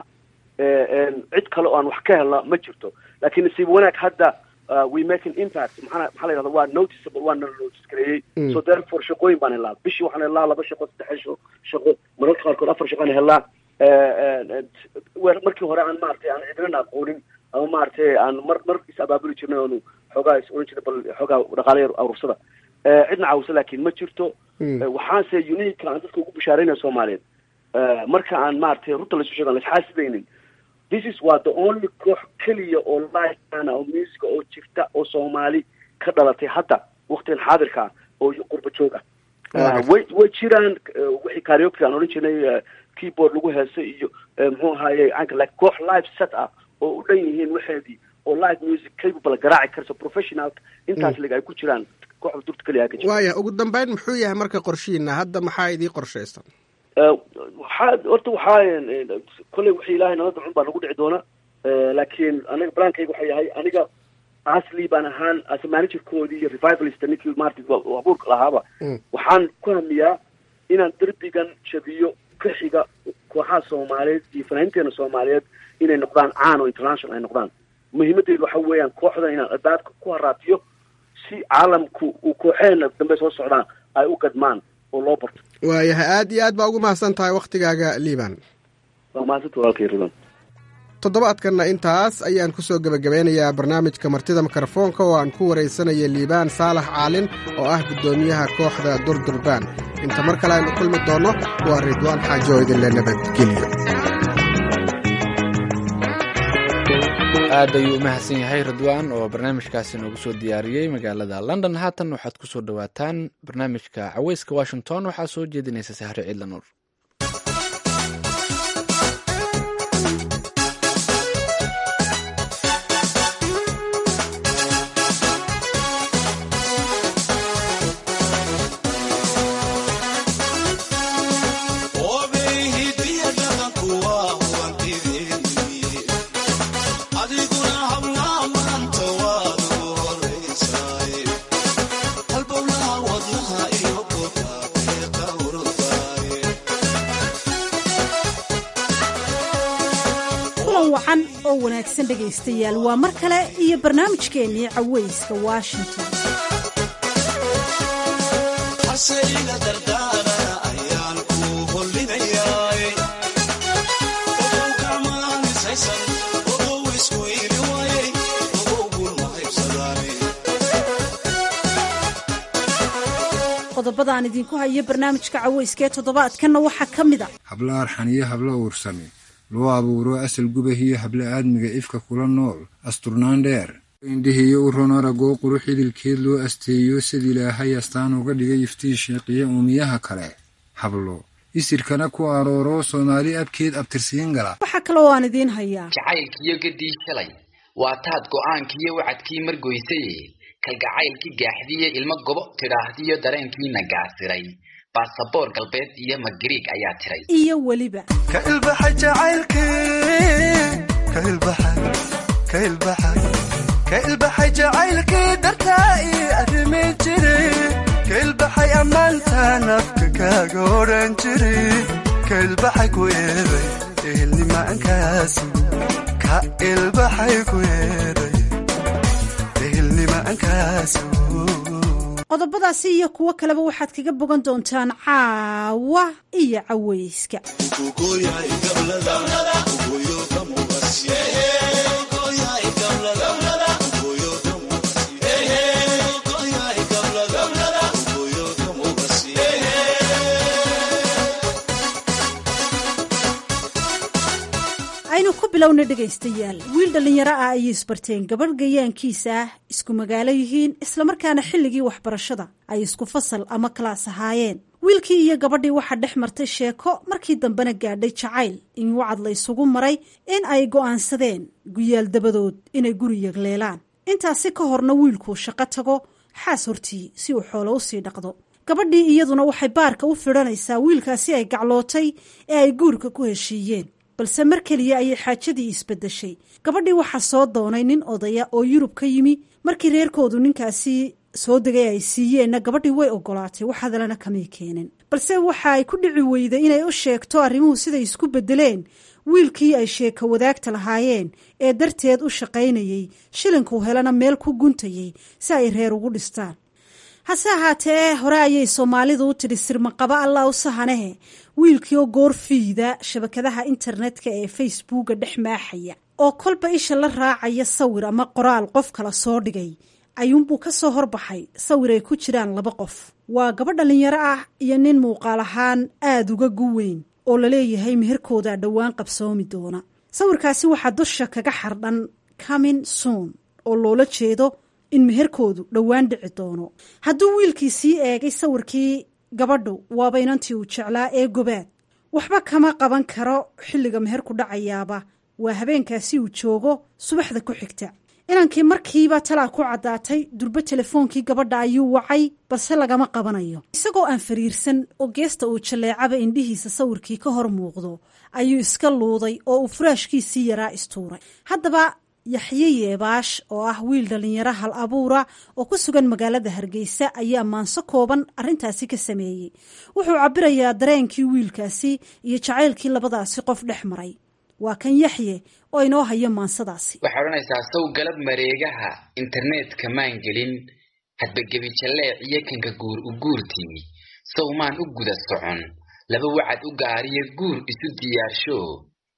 cid kale oo aan wax ka helna ma jirto laakiin nasiib wanaag hadda we make an impact maxaa maxaa la yidhahda waa noticeable waa nala notice gareeyey so therefore shaqooyin baan helaa bishii waxaan helaa laba shaqo saddex shaqo mararka qaarkood afar shaqo aan helaa markii hore aan maaragtay aan cidnana aqoonin ama maaragtay aan mar mar is abaabuli jirnay oonu xoogaa is oran jirnay bal xoogaa dhaqaale yar arursada cidna caawisa laakiin ma jirto waxaanse unique aan dadka ugu bishaaraynaya soomaaliyeed marka aan maaragtay runta laisu sheego aan laisxaasidaynin this is waa the only koox keliya oo liveana oo musica oo jirta oo soomaali ka dhalatay hadda waktigan xaadirka ah oo qurba joog ah way way jiraan wixii karaoke aan odhan jirnay keyboard lagu heesa iyo muxuu ahaaye caynka like koox live set ah oo u dhan yihiin waxeedii oo live music capable garaaci karso professional intaas lig ay ku jiraan kooxda durta keliya ka jira waaya ugu dambeyn muxuu yahay marka qorshihiina hadda maxaa idii qorshaysan waxaa horta waxaa kolley wixii ilaahay nala dacun baa nagu dhici doona laakiin aniga balaankayga waxaa yahay aniga asli baan ahaan as managerkoodii iyo revivalist ninkii martin abuurka lahaaba waxaan ku hamiyaa inaan derbigan jabiyo ka xiga kooxaha soomaaliyeed iyo fanaaniinteena soomaaliyeed inay noqdaan caan oo international ay noqdaan muhiimaddeedu waxa weeyaan kooxdan inaan adaadka ku haraatiyo si caalamku uu kooxeena dambe soo socdaan ay u gadmaan oo loo barto waayahay aad iyo aad baa ugu mahadsan tahay waktigaaga liban waa mahadsanta walaalkay ridan toddobaadkanna intaas ayaan ku soo gebagabeynayaa barnaamijka martida mikrofoonka oo aan ku waraysanaya liibaan saalax caalin oo ah guddoomiyaha kooxda durdurbaan inta mar kale aynu kulmi doonno waa ridwaan xaajo oo idinle nabadgelyo aad ayuu u mahadsan yahay ridwaan oo barnaamijkaasi noogu soo diyaariyey magaalada london haatan waxaad ku soo dhowaataan barnaamijka caweyska washington waxaa soo jeedinaysa sahre ciidla nuur oo wanaagsan dhegaystayaal waa mar kale iyo barnaamijkeennii caweyska washington qodobadaan idinku hayo barnaamijka caweyska ee toddobaadkanna waxaa ka mid a hablo arxan iyo hablo uursame loo abuuro asal gubahiyo hablo aadmiga ifka kula nool asturnaan dheer indhihiyo u ron aragoo qurux idilkeed loo asteeyo sid ilaahay astaan uga dhigay iftiin sheeqiya uumiyaha kale hablo isirkana ku arooro soomaali abkeed abtirsiin gala waxaa kale oo aan idiin hayaa jacaylkiyo gaddii shalay waa taad go'aankiiyo wacadkii margoysaye kalgacaylkii gaaxdiye ilmo gobo tidhaahdiyo dareenkiina gaasiray baasaboor galbeed iyo magariig ayaa tiray iyo weliba ka ilbaxay jacaylkii dartaa ii arrimi jiri ka ilbaxay ammaantaan afka kaaga odhan jiri ka ilbaxay ku eeday ehelnimaankaasi ka ilbaxay ku eeday ehelnimaankaasi qodobadaasi iyo kuwo kaleba waxaad kaga bogan doontaan caawa iyo caweyska aynu ku bilowna dhegaystayaal wiil dhallinyaro ah ayay isbarteen gabadh gayaankiisa ah isku magaalo yihiin islamarkaana xilligii waxbarashada ay isku fasal ama kalaas ahaayeen wiilkii iyo gabadhii waxaa dhex martay sheeko markii dambena gaadhay jacayl in wacad la ysugu maray in ay go'aansadeen guyaal dabadood inay guri yagleelaan intaasi ka horna wiilkuu shaqo tago xaas hortii si uu xoolo usii dhaqdo gabadhii iyaduna waxay baarka u fidhanaysaa wiilkaasi ay gaclootay ee ay guurka ku heshiiyeen balse mar keliya ayay xaajadii isbedeshay gabadhii waxaa soo doonay nin odaya oo yurub ka yimi markii reerkoodu ninkaasi soo degay ay siiyeenna gabadhii way ogolaatay wax hadalana kamay keenin balse waxa ay ku dhici weyday inay u sheegto arrimuhu siday isku bedeleen wiilkii ay sheeko wadaagta lahaayeen ee darteed u shaqaynayey shilinkuu helana meel ku guntayey si ay reer ugu dhistaan hase ahaatee hore ayay soomaalidu u tidhi sirmaqaba allah u sahanehe wiilkii oo goor fiida shabakadaha internetka ee facebooka dhex maaxaya oo kolba isha la raacaya sawir ama qoraal qof kala soo dhigay ayuunbuu ka soo horbaxay sawir ay ku jiraan laba qof waa gabadh dhallinyaro ah iyo nin muuqaal ahaan aada uga guweyn oo laleeyahay meherkooda dhowaan qabsoomi doona sawirkaasi waxaa dusha kaga xardhan comin soon oo loola jeedo in meherkoodu dhowaan dhici doono hadduu wiilkii sii eegay sawirkii gabadhu waaba inantii uu jeclaa ee gobaad waxba kama qaban karo xilliga meherku dhacayaaba waa habeenkaasi uu joogo subaxda ku xigta inankii markiiba talaa ku caddaatay durbo telefoonkii gabadha ayuu wacay balse lagama qabanayo isagoo aan fariirsan oo geesta uu jalleecaba indhihiisa sawirkii ka hor muuqdo ayuu iska luuday oo uu furaashkiisii yaraa istuuray haddaba yaxye yeebaash oo ah wiil dhallinyaro hal abuura oo ku sugan magaalada hargeysa ayaa maanso kooban arrintaasi ka sameeyey wuxuu cabirayaa dareenkii wiilkaasi iyo jacaylkii labadaasi qof dhex maray waa kan yaxye oo inoo hayo maansadaasi waxay odhanaysaa sow galab mareegaha internetka maan gelin hadbagebi jalleec iyo kanka guur u guurtii sow maan u guda socon laba wacad u gaariyo guur isu diyaarsho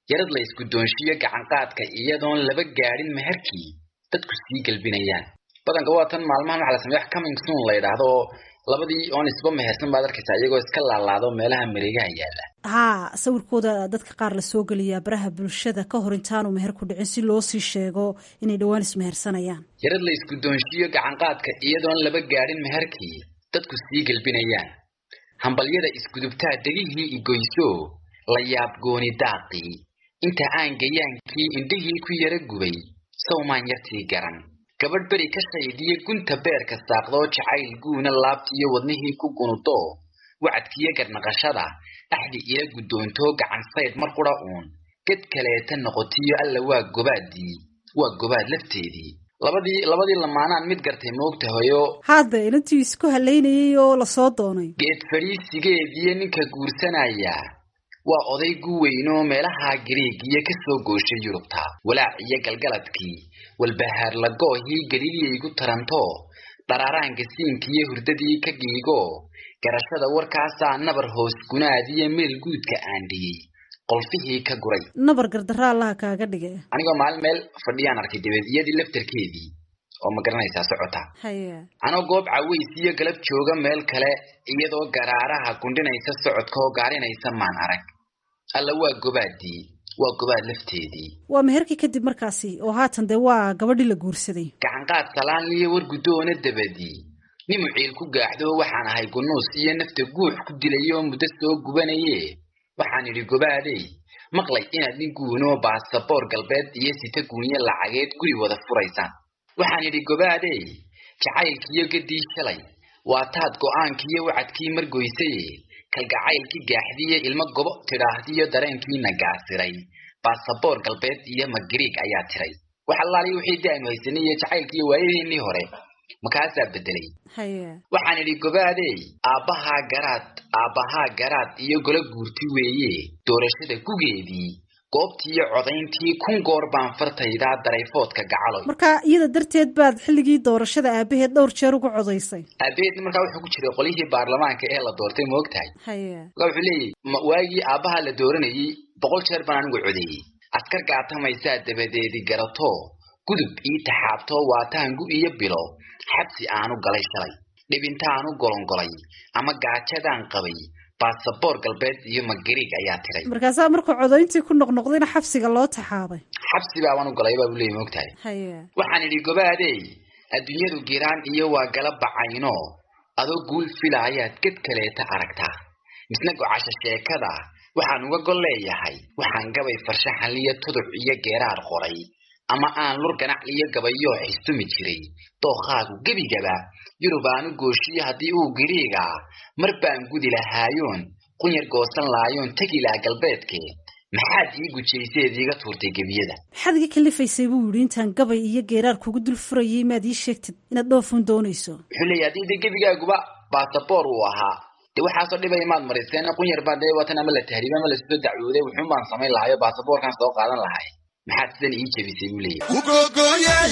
yarad la isku doonshiyo gacanqaadka iyadoon laba gaadhin meherkii dadku sii gelbinayaan badanka waa tan maalmahan waxaa la sameeya wax coming soon la yidhaahdo oo labadii oon isba mehersan baad arkaysaa iyagoo iska laalaado meelaha mareegaha yaalla haa sawirkooda dadka qaar la soo geliyaa baraha bulshada ka hor intaanu meher ku dhicin si loo sii sheego inay dhowaan ismehersanayaan yarad la isku doonshiyo gacanqaadka iyadoon laba gaadhin meherkii dadku sii gelbinayaan hambalyada isgudubtaa degihii igoyso la yaab gooni daaqii inta aan gayaankii indhihii ku yara gubay sawmaan yartii garan gabadh beri ka shaydiya gunta beerka saaqdoo jacayl guuna laabtiiyo wadnihii ku gunudo wacadkiyo garnaqashada axdi ila guddoontoo gacan sayd mar qura uun ged kaleeta noqotiyo alla waa gobaadii waa gobaad lafteedii labadii labadii lamaanaan mid gartay moogtahayo hadda inantii isku halaynayay oo lasoo doonay geed fadhiisigeediyo ninka guursanaya waa oday gu weynoo meelaha gariigiyo ka soo gooshay yurubta walaac iyo galgaladkii walbahaar lagoohii galiliyaygu taranto dharaaraanka siinkiiyo hurdadii ka giigo garashada warkaasaa nabar hoos gunaadiyo meel guudka aandhiyey qolfihii ka guray nabar gardarra allaha kaaga dhige anigoo maalin meel fadhiyaan arkay dabeed iyadii laftarkeedii oo ma garanaysaa socota haya anoo goob caways iyo galab jooga meel kale iyadoo garaaraha gundhinaysa socodka oo gaarinaysa maan arag alla waa gobaadii waa gobaad lafteedii waa meherkii kadib markaasi oo haatan dee waa gabadhii la guursaday gacanqaad salaanliyo war guddoona dabadii nimu ciil ku gaaxdo waxaan ahay gunuus iyo nafta guux ku dilay oo muddo soo gubanaye waxaan idhi gobaadey maqlay inaad nin guunoo baasaboor galbeed iyo sita guunyo lacageed guri wada furaysaan waxaan idhi gobaadey jacaylkiiyo gaddii shalay waa taad go'aankiiyo wacadkii margoysaye kalgacaylkii gaaxdiiyo ilmo gobo tidhaahdiyo dareenkiina gaasiray baasaboor galbeed iyo magariig ayaa tiray wax allaali wixii daanu haysanay iyo jacaylkiiyo waayadiinnii hore makaasaa bedelay haya waxaan idhi gobaadey aabbahaa garaad aabbahaa garaad iyo golo guurti weeye doorashada gugeedii goobtiiyo codayntii kun goor baan fartaydaa darayfoodka gacaloy marka iyada darteed baad xilligii doorashada aabaheed dhowr jeer uga codaysay aabaheedna markaa wuxuu ku jiray qolyihii baarlamaanka ee la doortay ma og tahay haya markaa wuxuu leeyahy ma waagii aabbaha la dooranayey boqol jeer baan anigu codeeyey askar gaatamaysaa dabadeedi garato gudub ii taxaabtoo waataangu iyo bilo xabsi aanu galay shalay dhibintaanu golongolay ama gaajadaan qabay baasaboor galbeed iyo magariig ayaa tiray markaasaa markuu codayntii ku noqnoqdayna xabsiga loo taxaabay xabsi baabaan u galay baa buu leeyay ma og tahay haya waxaan idhi gobaadey adduunyadu giraan iyo waa gala bacayno adoo guul fila ayaad ged kaleeta aragtaa misna gocasho sheekada waxaan uga gol leeyahay waxaan gabay farshaxanliyo tuduc iyo geeraar qoray ama aan lur ganac iyo gabayoo xistumi jiray dookhaagu gebigaba yurub aanu gooshiyo haddii uu giriigaa mar baan gudi lahaayoon qunyar goosan laayoon tegi laha galbeedkee maxaad ii gujayseed iiga tuurtay gebiyada maxaad iga kalifaysay buu yidhi intaan gabay iyo geeraar kugu dul furayay maad ii sheegtid inaad dhoofun doonayso wuxuu leeyahy haddii dee gebigaaguba baasaboor uu ahaa dee waxaasoo dhibay maad marayseen qunyar baa dee watan ama la tahriiba ama lasoo dacwooday wuxuun baan samayn lahayo baasaboorkan soo qaadan lahay maxaad sidan ii jebisay buu leeyahy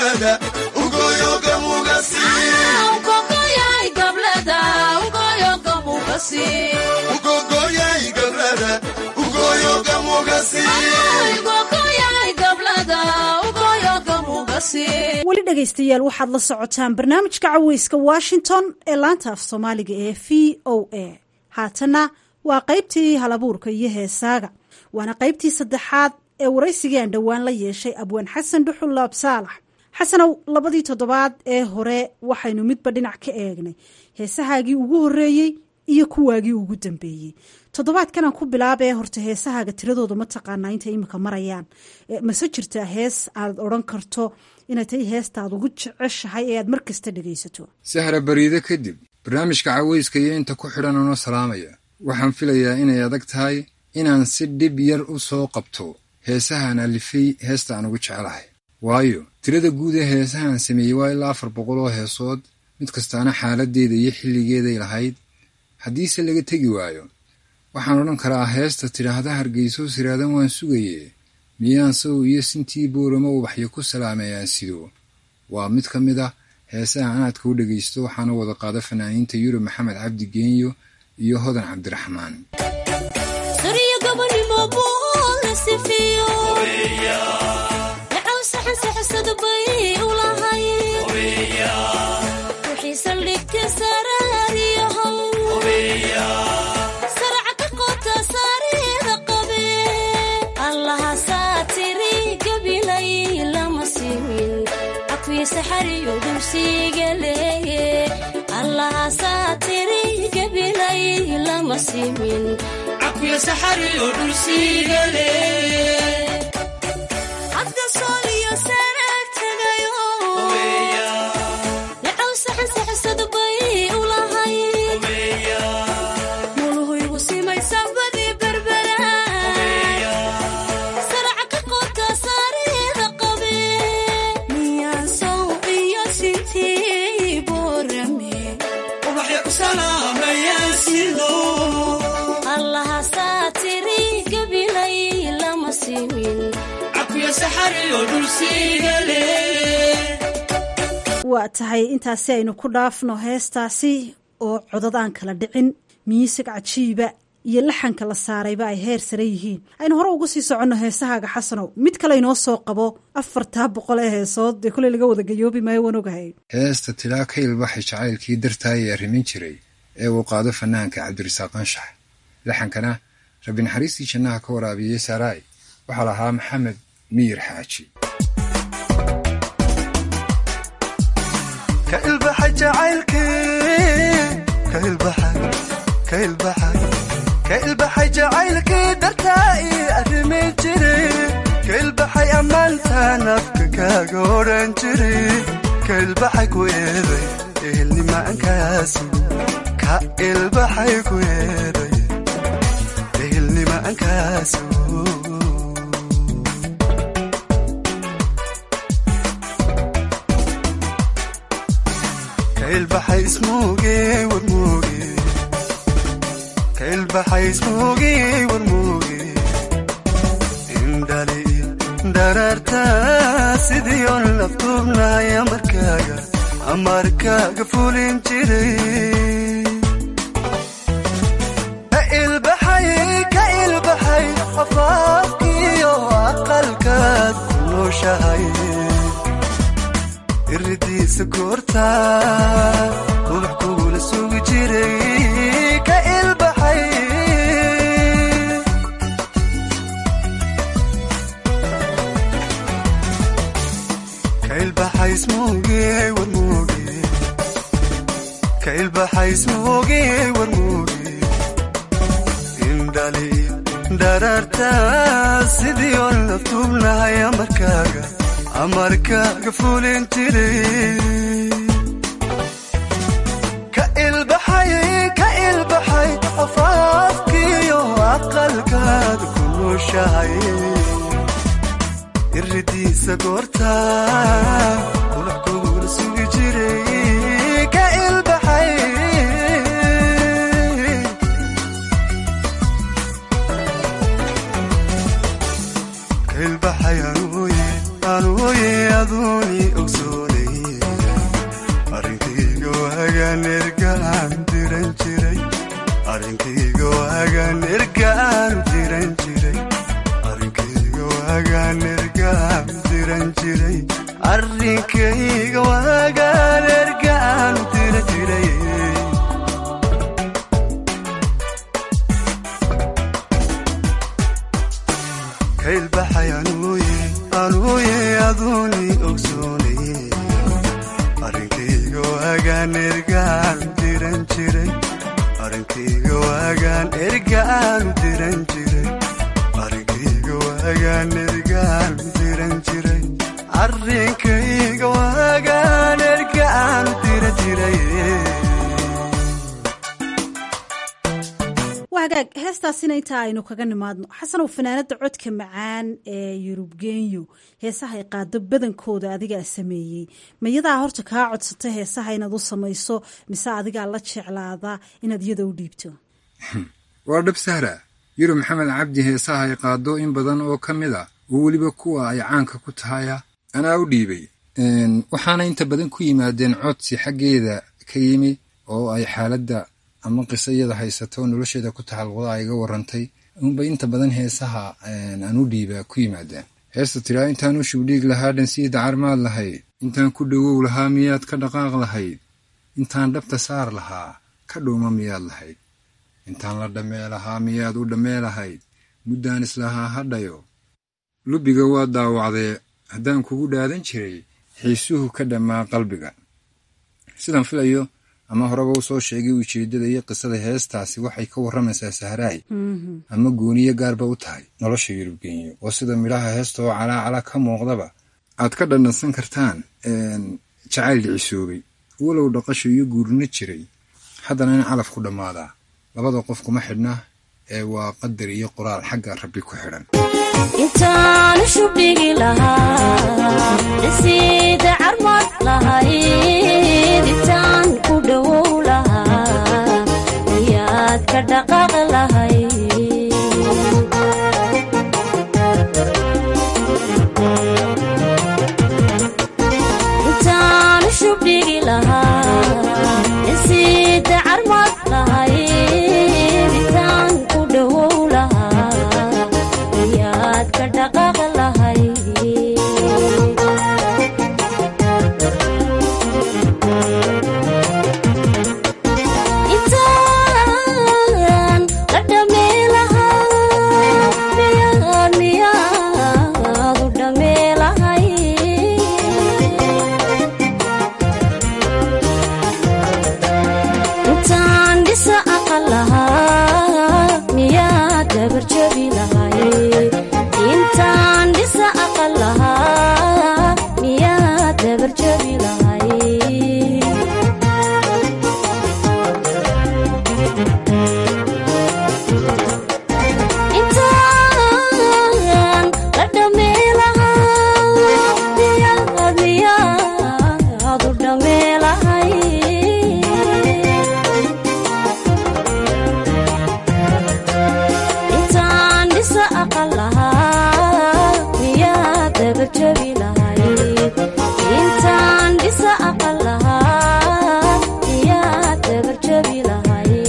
weli dhegaystayaal waxaad la socotaan barnaamijka caweyska washington ee laanta af soomaaliga ee v o a haatanna waa qaybtii halabuurka iyo heesaaga waana qaybtii saddexaad ee waraysigii aan dhowaan la yeeshay abwaan xasan dhuxul laab saalax xasanow labadii toddobaad ee hore waxaynu midba dhinac ka eegnay heesahaagii ugu horreeyey iyo kuwaagii ugu dambeeyey toddobaadkanaan ku bilaabee horta heesahaaga tiradooda ma taqaanaa intay imika marayaan mase jirtaa hees aad odhan karto inay tahay heesta aad ugu jeceshahay ee aad mar kasta dhegaysato sahra bariide kadib barnaamijka caweyska iyo inta ku xidhan unoo salaamaya waxaan filayaa inay adag tahay inaan si dhib yar u soo qabto heesahaan alifay heesta aan ugu jecelahay waayo tirada guud ee heesahaan sameeyey waa ilaa afar boqol oo heesood mid kastaana xaaladdeeda iyo xilligeeday lahayd haddiise laga tegi waayo waxaan odhan karaa heesta tidhaahda hargeyso siraadan waan sugaye miyaan saw iyo sintii boorama ubaxyo ku salaameeyaan sido waa mid ka mid ah heesaha anaadka u dhegaysto waxaana wada qaada fanaaniinta yurub maxamed cabdi geenyo iyo hodan cabdiraxmaan Sariya gabadhi mabuule sifiyo dhacow saxan saxsad bay u lahay wixii saldhigta saraariyahow saraca ka qota saarida qabe allaha saatiri gabilay lama simin cafii saxariyo dulsiga leeye allaha saatiri gabilay lama simin cafii saxariyo dulsiga leeye hadda sooliyo sanaag tagayo dhacow saxan saxsad bay u lahay muluhuygu simay sabadii berbera saraca ka qota saarida qabe miyaan sow iyo sintii boorame ubaxya ku salaamayaan sido allaha saatiri gabilay lama simin cafiyo saxariyo dhulsiga lee waa tahay intaasi aynu ku dhaafno heestaasi oo codad aan kala dhicin miisig cajiiba iyo laxanka la saarayba ay heer sare yihiin aynu hore ugu sii soconno heesahaaga xasanow mid kale inoo soo qabo afartaa boqol ee heesood dee koley laga wada gayoobi maayo waan ogahay heesta tilaa ka ilbaxay jacaylkii dartaayee arrimin jiray ee uu qaado fanaanka cabdirasaaq anshax laxankana rabbi naxariistii jannaha ka waraabiyey saaraay waxaa lahaa maxamed miyir xaaji ka ilbaxay jacaylkii ka ilbaxay ka ilbaxay ka ilbaxay jacaylkii dartaa ii arrimi jiray ka ilbaxay ammaantaan afka kaaga odhan jiray ka ilbaxay ku eeday ehelnimaankaasi ka ilbaxay ku eeday ehelnimaankaasi ka ilbaxay ismuuge warmuuge ka ilbaxay ismuuge warmuuge indhali daraarta sidii on laftuubnahay amarkaaga amarkaaga fulin jiray ka ilbaxay ka ilbaxay afaafkiyo aqalkaad ku nooshahay iridiisa goorta ubax kugula sugi jiray ka ilbaxay ka ilbaxay ismuuge warmuuge ka ilbaxay ismuuge warmuuge indhali daraarta sidii on laftuubnahay amarkaaga amarkaaga fulin jiray ka ilbaxay ka ilbaxay afaafkiyo aqalkaad ku nooshahay iridiisa goorta ulax kugula sugi jiray ka ilbaxay ka ilbaxay anuuye anuuye aduuni ogsoonay arrinkayga waagaan ergaan diran jiray arrinkayga waagaan ergaan diran jiray arrinkayga waagaan ergaan diran jiray arrinkayga waagaan ergaan diran jiray ka ilbaxay anuuye anuuye aduuni ogsoonay arrinkayga waagaan ergaan diran jiray arrinkayga waagaan ergaan diran jiray arrinkayga waagaan ergaan diran jiray arrinkayga waagaan ergaan diran jiray wagaag heestaasina intaa aynu kaga nimaadno xasanow fanaanada codka macaan ee yurub genyo heesaha ay qaado badankooda adigaa sameeyey mayadaa horta kaa codsata heesaha inaad u samayso mise adigaa la jeclaada inaad iyada u dhiibto waa dhab sahra yurub maxamed cabdi heesaha ay qaado in badan oo ka mid a oo weliba kuwa ay caanka ku tahaya anaa u dhiibay waxaana inta badan ku yimaadeen codsi xaggeeda ka yimi oo ay xaaladda ama qiso iyada haysato nolosheeda ku taxalluqda ay iga warrantay unbay inta badan heesaha aan u dhiibaa ku yimaadaan heesta tiraa intaan u shubdhiig lahaa dhansii dacar maad lahayd intaan ku dhowow lahaa miyaad ka dhaqaaq lahayd intaan dhabta saar lahaa ka dhuuma miyaad lahayd intaan la dhammee lahaa miyaad u dhammee lahayd muddaan islahaa hadhayo lubiga waa daawacdee haddaan kugu dhaadan jiray xiisuhu ka dhammaa qalbiga sidaan filayo ama horeba u soo sheegay ujeeddada iyo qisada heestaasi waxay ka warramaysaa sahraay ama gooniyo gaarba u tahay nolosha yurubgenyo oo sida midhaha heesta oo calaacala ka muuqdaba aad ka dhandhansan kartaan jacayl dhicisoobay walow dhaqasho iyo guurna jiray haddana in calaf ku dhammaadaa labada qof kuma xidhna ee waa qadar iyo qoraal xagga rabbi ku xidhan intaan shubdhigi lahaa dhisiida carmad lahayd intaan ku dhowow lahaa miyaad ka dhaqaaq lahayd intaan shubdhigi lahaa dhisiida carmad lahayd intaan ku dhowow lahaa miyaad ka dhaqaaq lahayd intaan la dhamee lahaa miyaad miyaad u dhamee lahayd intaan dhisa aqal lahaa miyaad dabarjabi lahayd intaan dhisa aqal lahaa miyaad dabarjabi lahayd intaan la dhamee lahaa miyaad miyaad u dhamee lahayd intaan dhisa aqal lahaa miyaad dabarjabi lahayd intaan dhisa aqal lahaa miyaad dabarjabi lahayd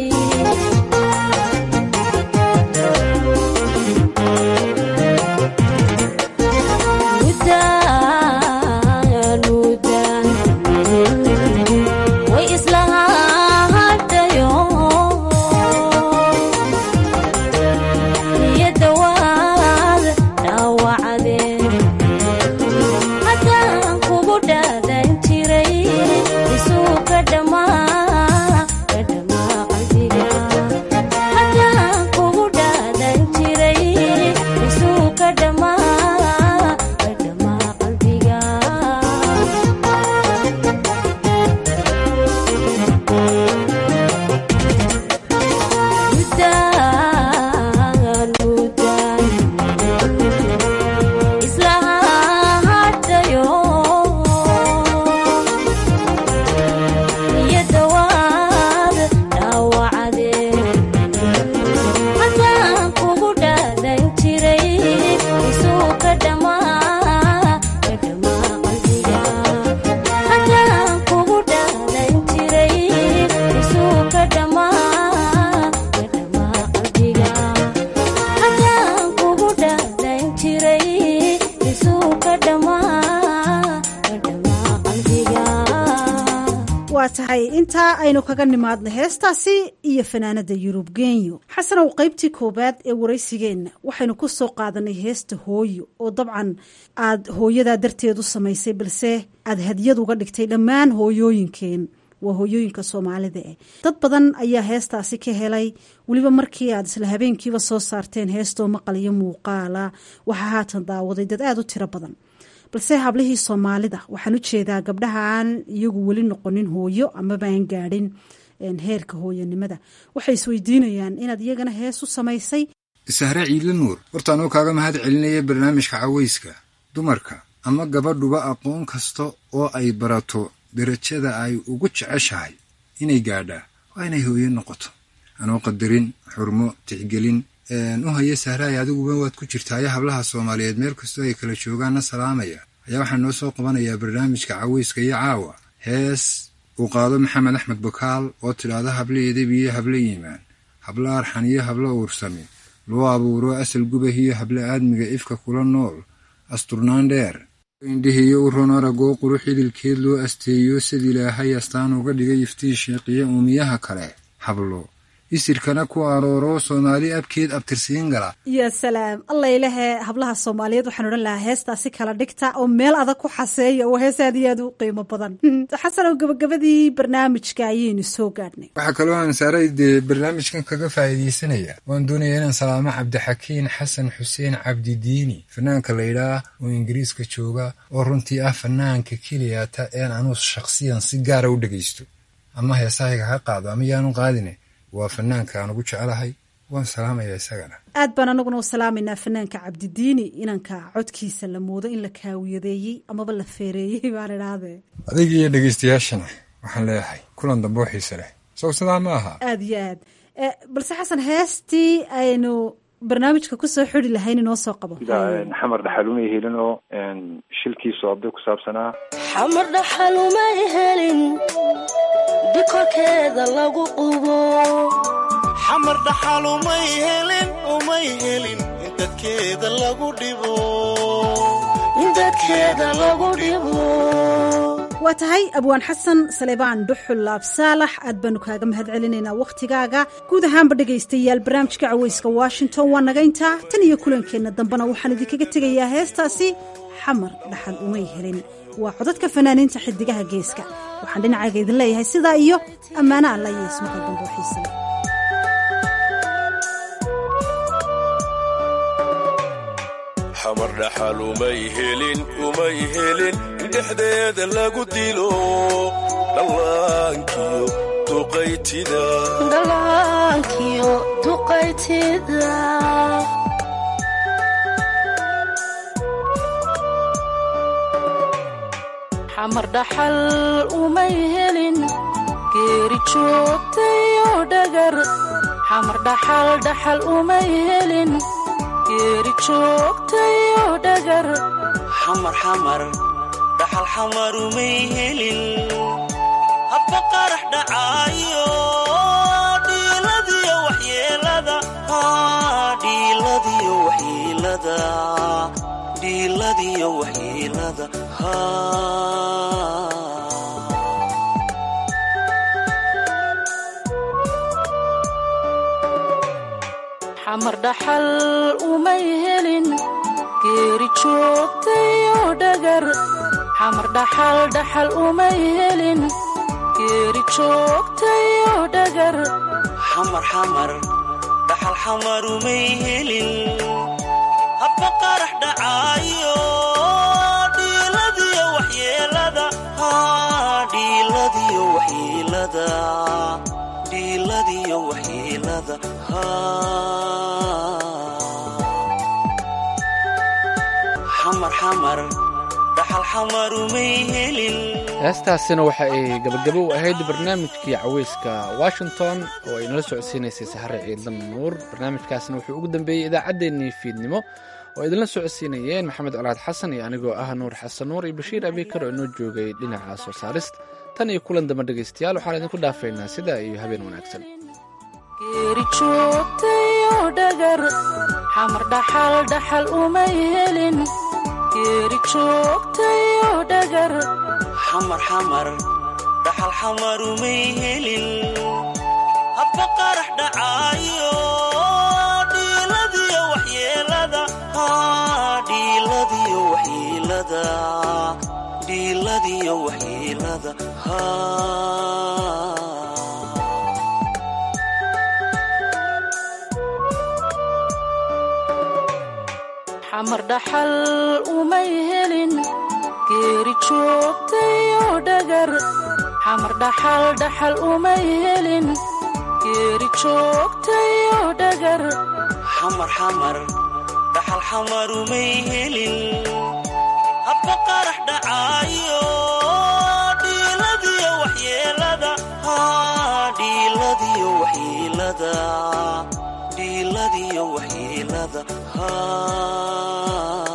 mudaan mudaan way islahaa hadhayo niyadawaad dhaawacdeen haddaan kugu dhaadan jiray isuu ka dhammaa ka dhammaa qalbiga haddaan kugu dhaadan jiray isuu ka dhammaa ka dhammaa qalbiga mudaan mudaan islahaa hadhayo niyadawaad dhaawacdeen haddaan kugu dhaadan jiray isuu ka dhammaa ka dhammaa qalbiga haddaan kugu dhaadan jiray isuu ka dhammaa ka dhammaa qalbiga haddaan kugu dhaadan jiray isuu ka dhammaa ka dhammaa qalbiga waa tahay intaa aynu kaga nimaadna heestaasi iyo fanaanada yurub genyo xasanow qaybtii koowaad ee waraysigeenna waxaynu ku soo qaadanay heesta hooyo oo dabcan aad hooyadaa darteed u samaysay balse aad hadiyad uga dhigtay dhammaan hooyooyinkeen waa hooyooyinka soomaalida eh dad badan ayaa heestaasi ka helay weliba markii aad isla habeenkiiba soo saarteen heestoo maqal iyo muuqaala waxaa haatan daawaday dad aada u tiro badan balse hablihii soomaalida waxaan u jeedaa gabdhaha aan iyagu weli noqonin hooyo amaba aan gaadhin heerka hooyanimada waxay isweydiinayaan inaad iyagana hees u samaysay sahre ciidle nuur horta anuu kaaga mahad celinaya barnaamijka cawayska dumarka ama gabadhuba aqoon kasta oo ay barato darajada ay ugu jeceshahay inay gaadhaa waa inay hooyo noqoto anoo qadarin xurmo tixgelin u haya sahraay adiguba waad ku jirtaayo hablaha soomaaliyeed meel kastoo ay kala joogaanna salaamaya ayaa waxaa noo soo qabanayaa barnaamijka cawayska iyo caawa hees uu qaado maxamed axmed bakaal oo tidhaahda hable edeb iyo hable yimaan hablo arxan iyo hablo uursami loo abuuro asal gubahiyo habla aadmiga ifka kula nool asturnaan dheer indhihiyo u ron aragoo qurux idilkeed loo asteeyo sid ilaahay astaan uga dhigay iftii sheeqiya uumiyaha kale hablo isirkana ku arooro soomaali abkeed abtirsiin gala ya salaam alla ilahe hablaha soomaaliyeed waxaan odhan lahaa heestaasi kala dhigta oo meel adag ku xaseeya oo hees aad iyo aad u qiimo badan xasanow gabagabadii barnaamijka ayaynu soo gaadhnay waxaa kaloo aan saaray dee barnaamijkan kaga faa'iidaysanaya waan doonaya inaan salaamo cabdixakiin xasan xuseen cabdidiini fanaanka laydhaah oo ingiriiska jooga oo runtii ah fanaanka keliyata een anuu shakhsiyan si gaara u dhegaysto ama heesahayga ha qaado ama yaanu qaadine waa fanaanka aan ugu jecelahay waan salaamaya isagana aad baan anaguna u salaamaynaa fanaanka cabdidiini inanka codkiisa la moodo in la kaawiyadeeyey amaba la feereeyey baan idhaahdee adiga iyo dhegaystayaashana waxaan leeyahay kulan dambe oo xiise leh sow sidaa ma aha aad iyo aad balse xasan heestii aynu barnaamijka kusoo xidi lahayn inoo soo qabo xamar dhaxalumay helin oo shilkii soobday ku saabsanaa xamar dhaxalumay helin dikorkeeda lagu qubo xamar dhaxal umay helin umay helin in dadkeeda lagu dhibo in dadkeeda lagu dhibo waa tahay abwaan xasan saleebaan dhuxul laabsaalax aad baanu kaaga mahad celinaynaa wakhtigaaga guud ahaanba dhegaystayaal barnaamijka caweyska washington waa naga intaa tan iyo kulankeenna dambena waxaan idinkaga tegayaa heestaasi xamar dhaxal umay helin waa codadka fanaaniinta xidigaha geeska waxaan dhinacayga idin leeyahay sidaa iyo ammaano alla iyo ismaqal dambe oo xiisa leh xamar dhaxal umay helin umay helin in dhexdeeda lagu dilo dhallaankiyo duqaytida dhallaankiyo duqaytida xamar dhaxal umay helin geeri joogtayo dhagar xamar dhaxal dhaxal umay helin geeri joogtayo dhagar xamar xamar dhaxal xamar umay helin habba qarax dhacaayo dhiiladiyo waxyeelada dhiiladiyo waxyeelada dhiiladiyo waxyeelada xamar dhaxal umay helin geeri joogtayo dhagar xamar dhaxal dhaxal umay helin geeri joogtayo dhagar xamar xamar dhaxal xamar umay helin habba qarax dhacaayo dhiiladiyo waxyeelada dhiiladiyo waxyeelada dhiiladiyo waxyeelada xamar xamar dhaxal xamar umay helin heestaasina waxa ay gabagabo u ahayd barnaamijkii caweyska washington oo ay nala socodsiinaysay saxare ciidan nuur barnaamijkaasina wuxuu ugu dambeeyey idaacaddeenii fiidnimo oo idinla socodsiinayeen maxamed colaad xasan iyo anigoo ah nuur xasan nuur iyo bashiir abikar oo inoo joogay dhinaca soo saarista tan iyo kulan dambe dhegaystayaal waxaan idinku dhaafaynaa sidaa iyo habeen wanaagsan geeri joogtayo dhagar xamar dhaxal dhaxal umay helin geeri joogtayo dhagar xamar xamar dhaxal xamar umay helin habba qarax dhacaayo dhiiladiyo waxyeelada dhiiladiyo waxyeelada dhiiladiyo waxyeelada xamar dhaxal umay helin geeri joogtayo dhagar xamar dhaxal dhaxal umay helin geeri joogtayo dhagar xamar xamar dhaxal xamar umay helin habba qarax dhacaayo dhiiladiyo waxyeelada dhiiladiyo waxyeelada dhiiladiyo waxyeelada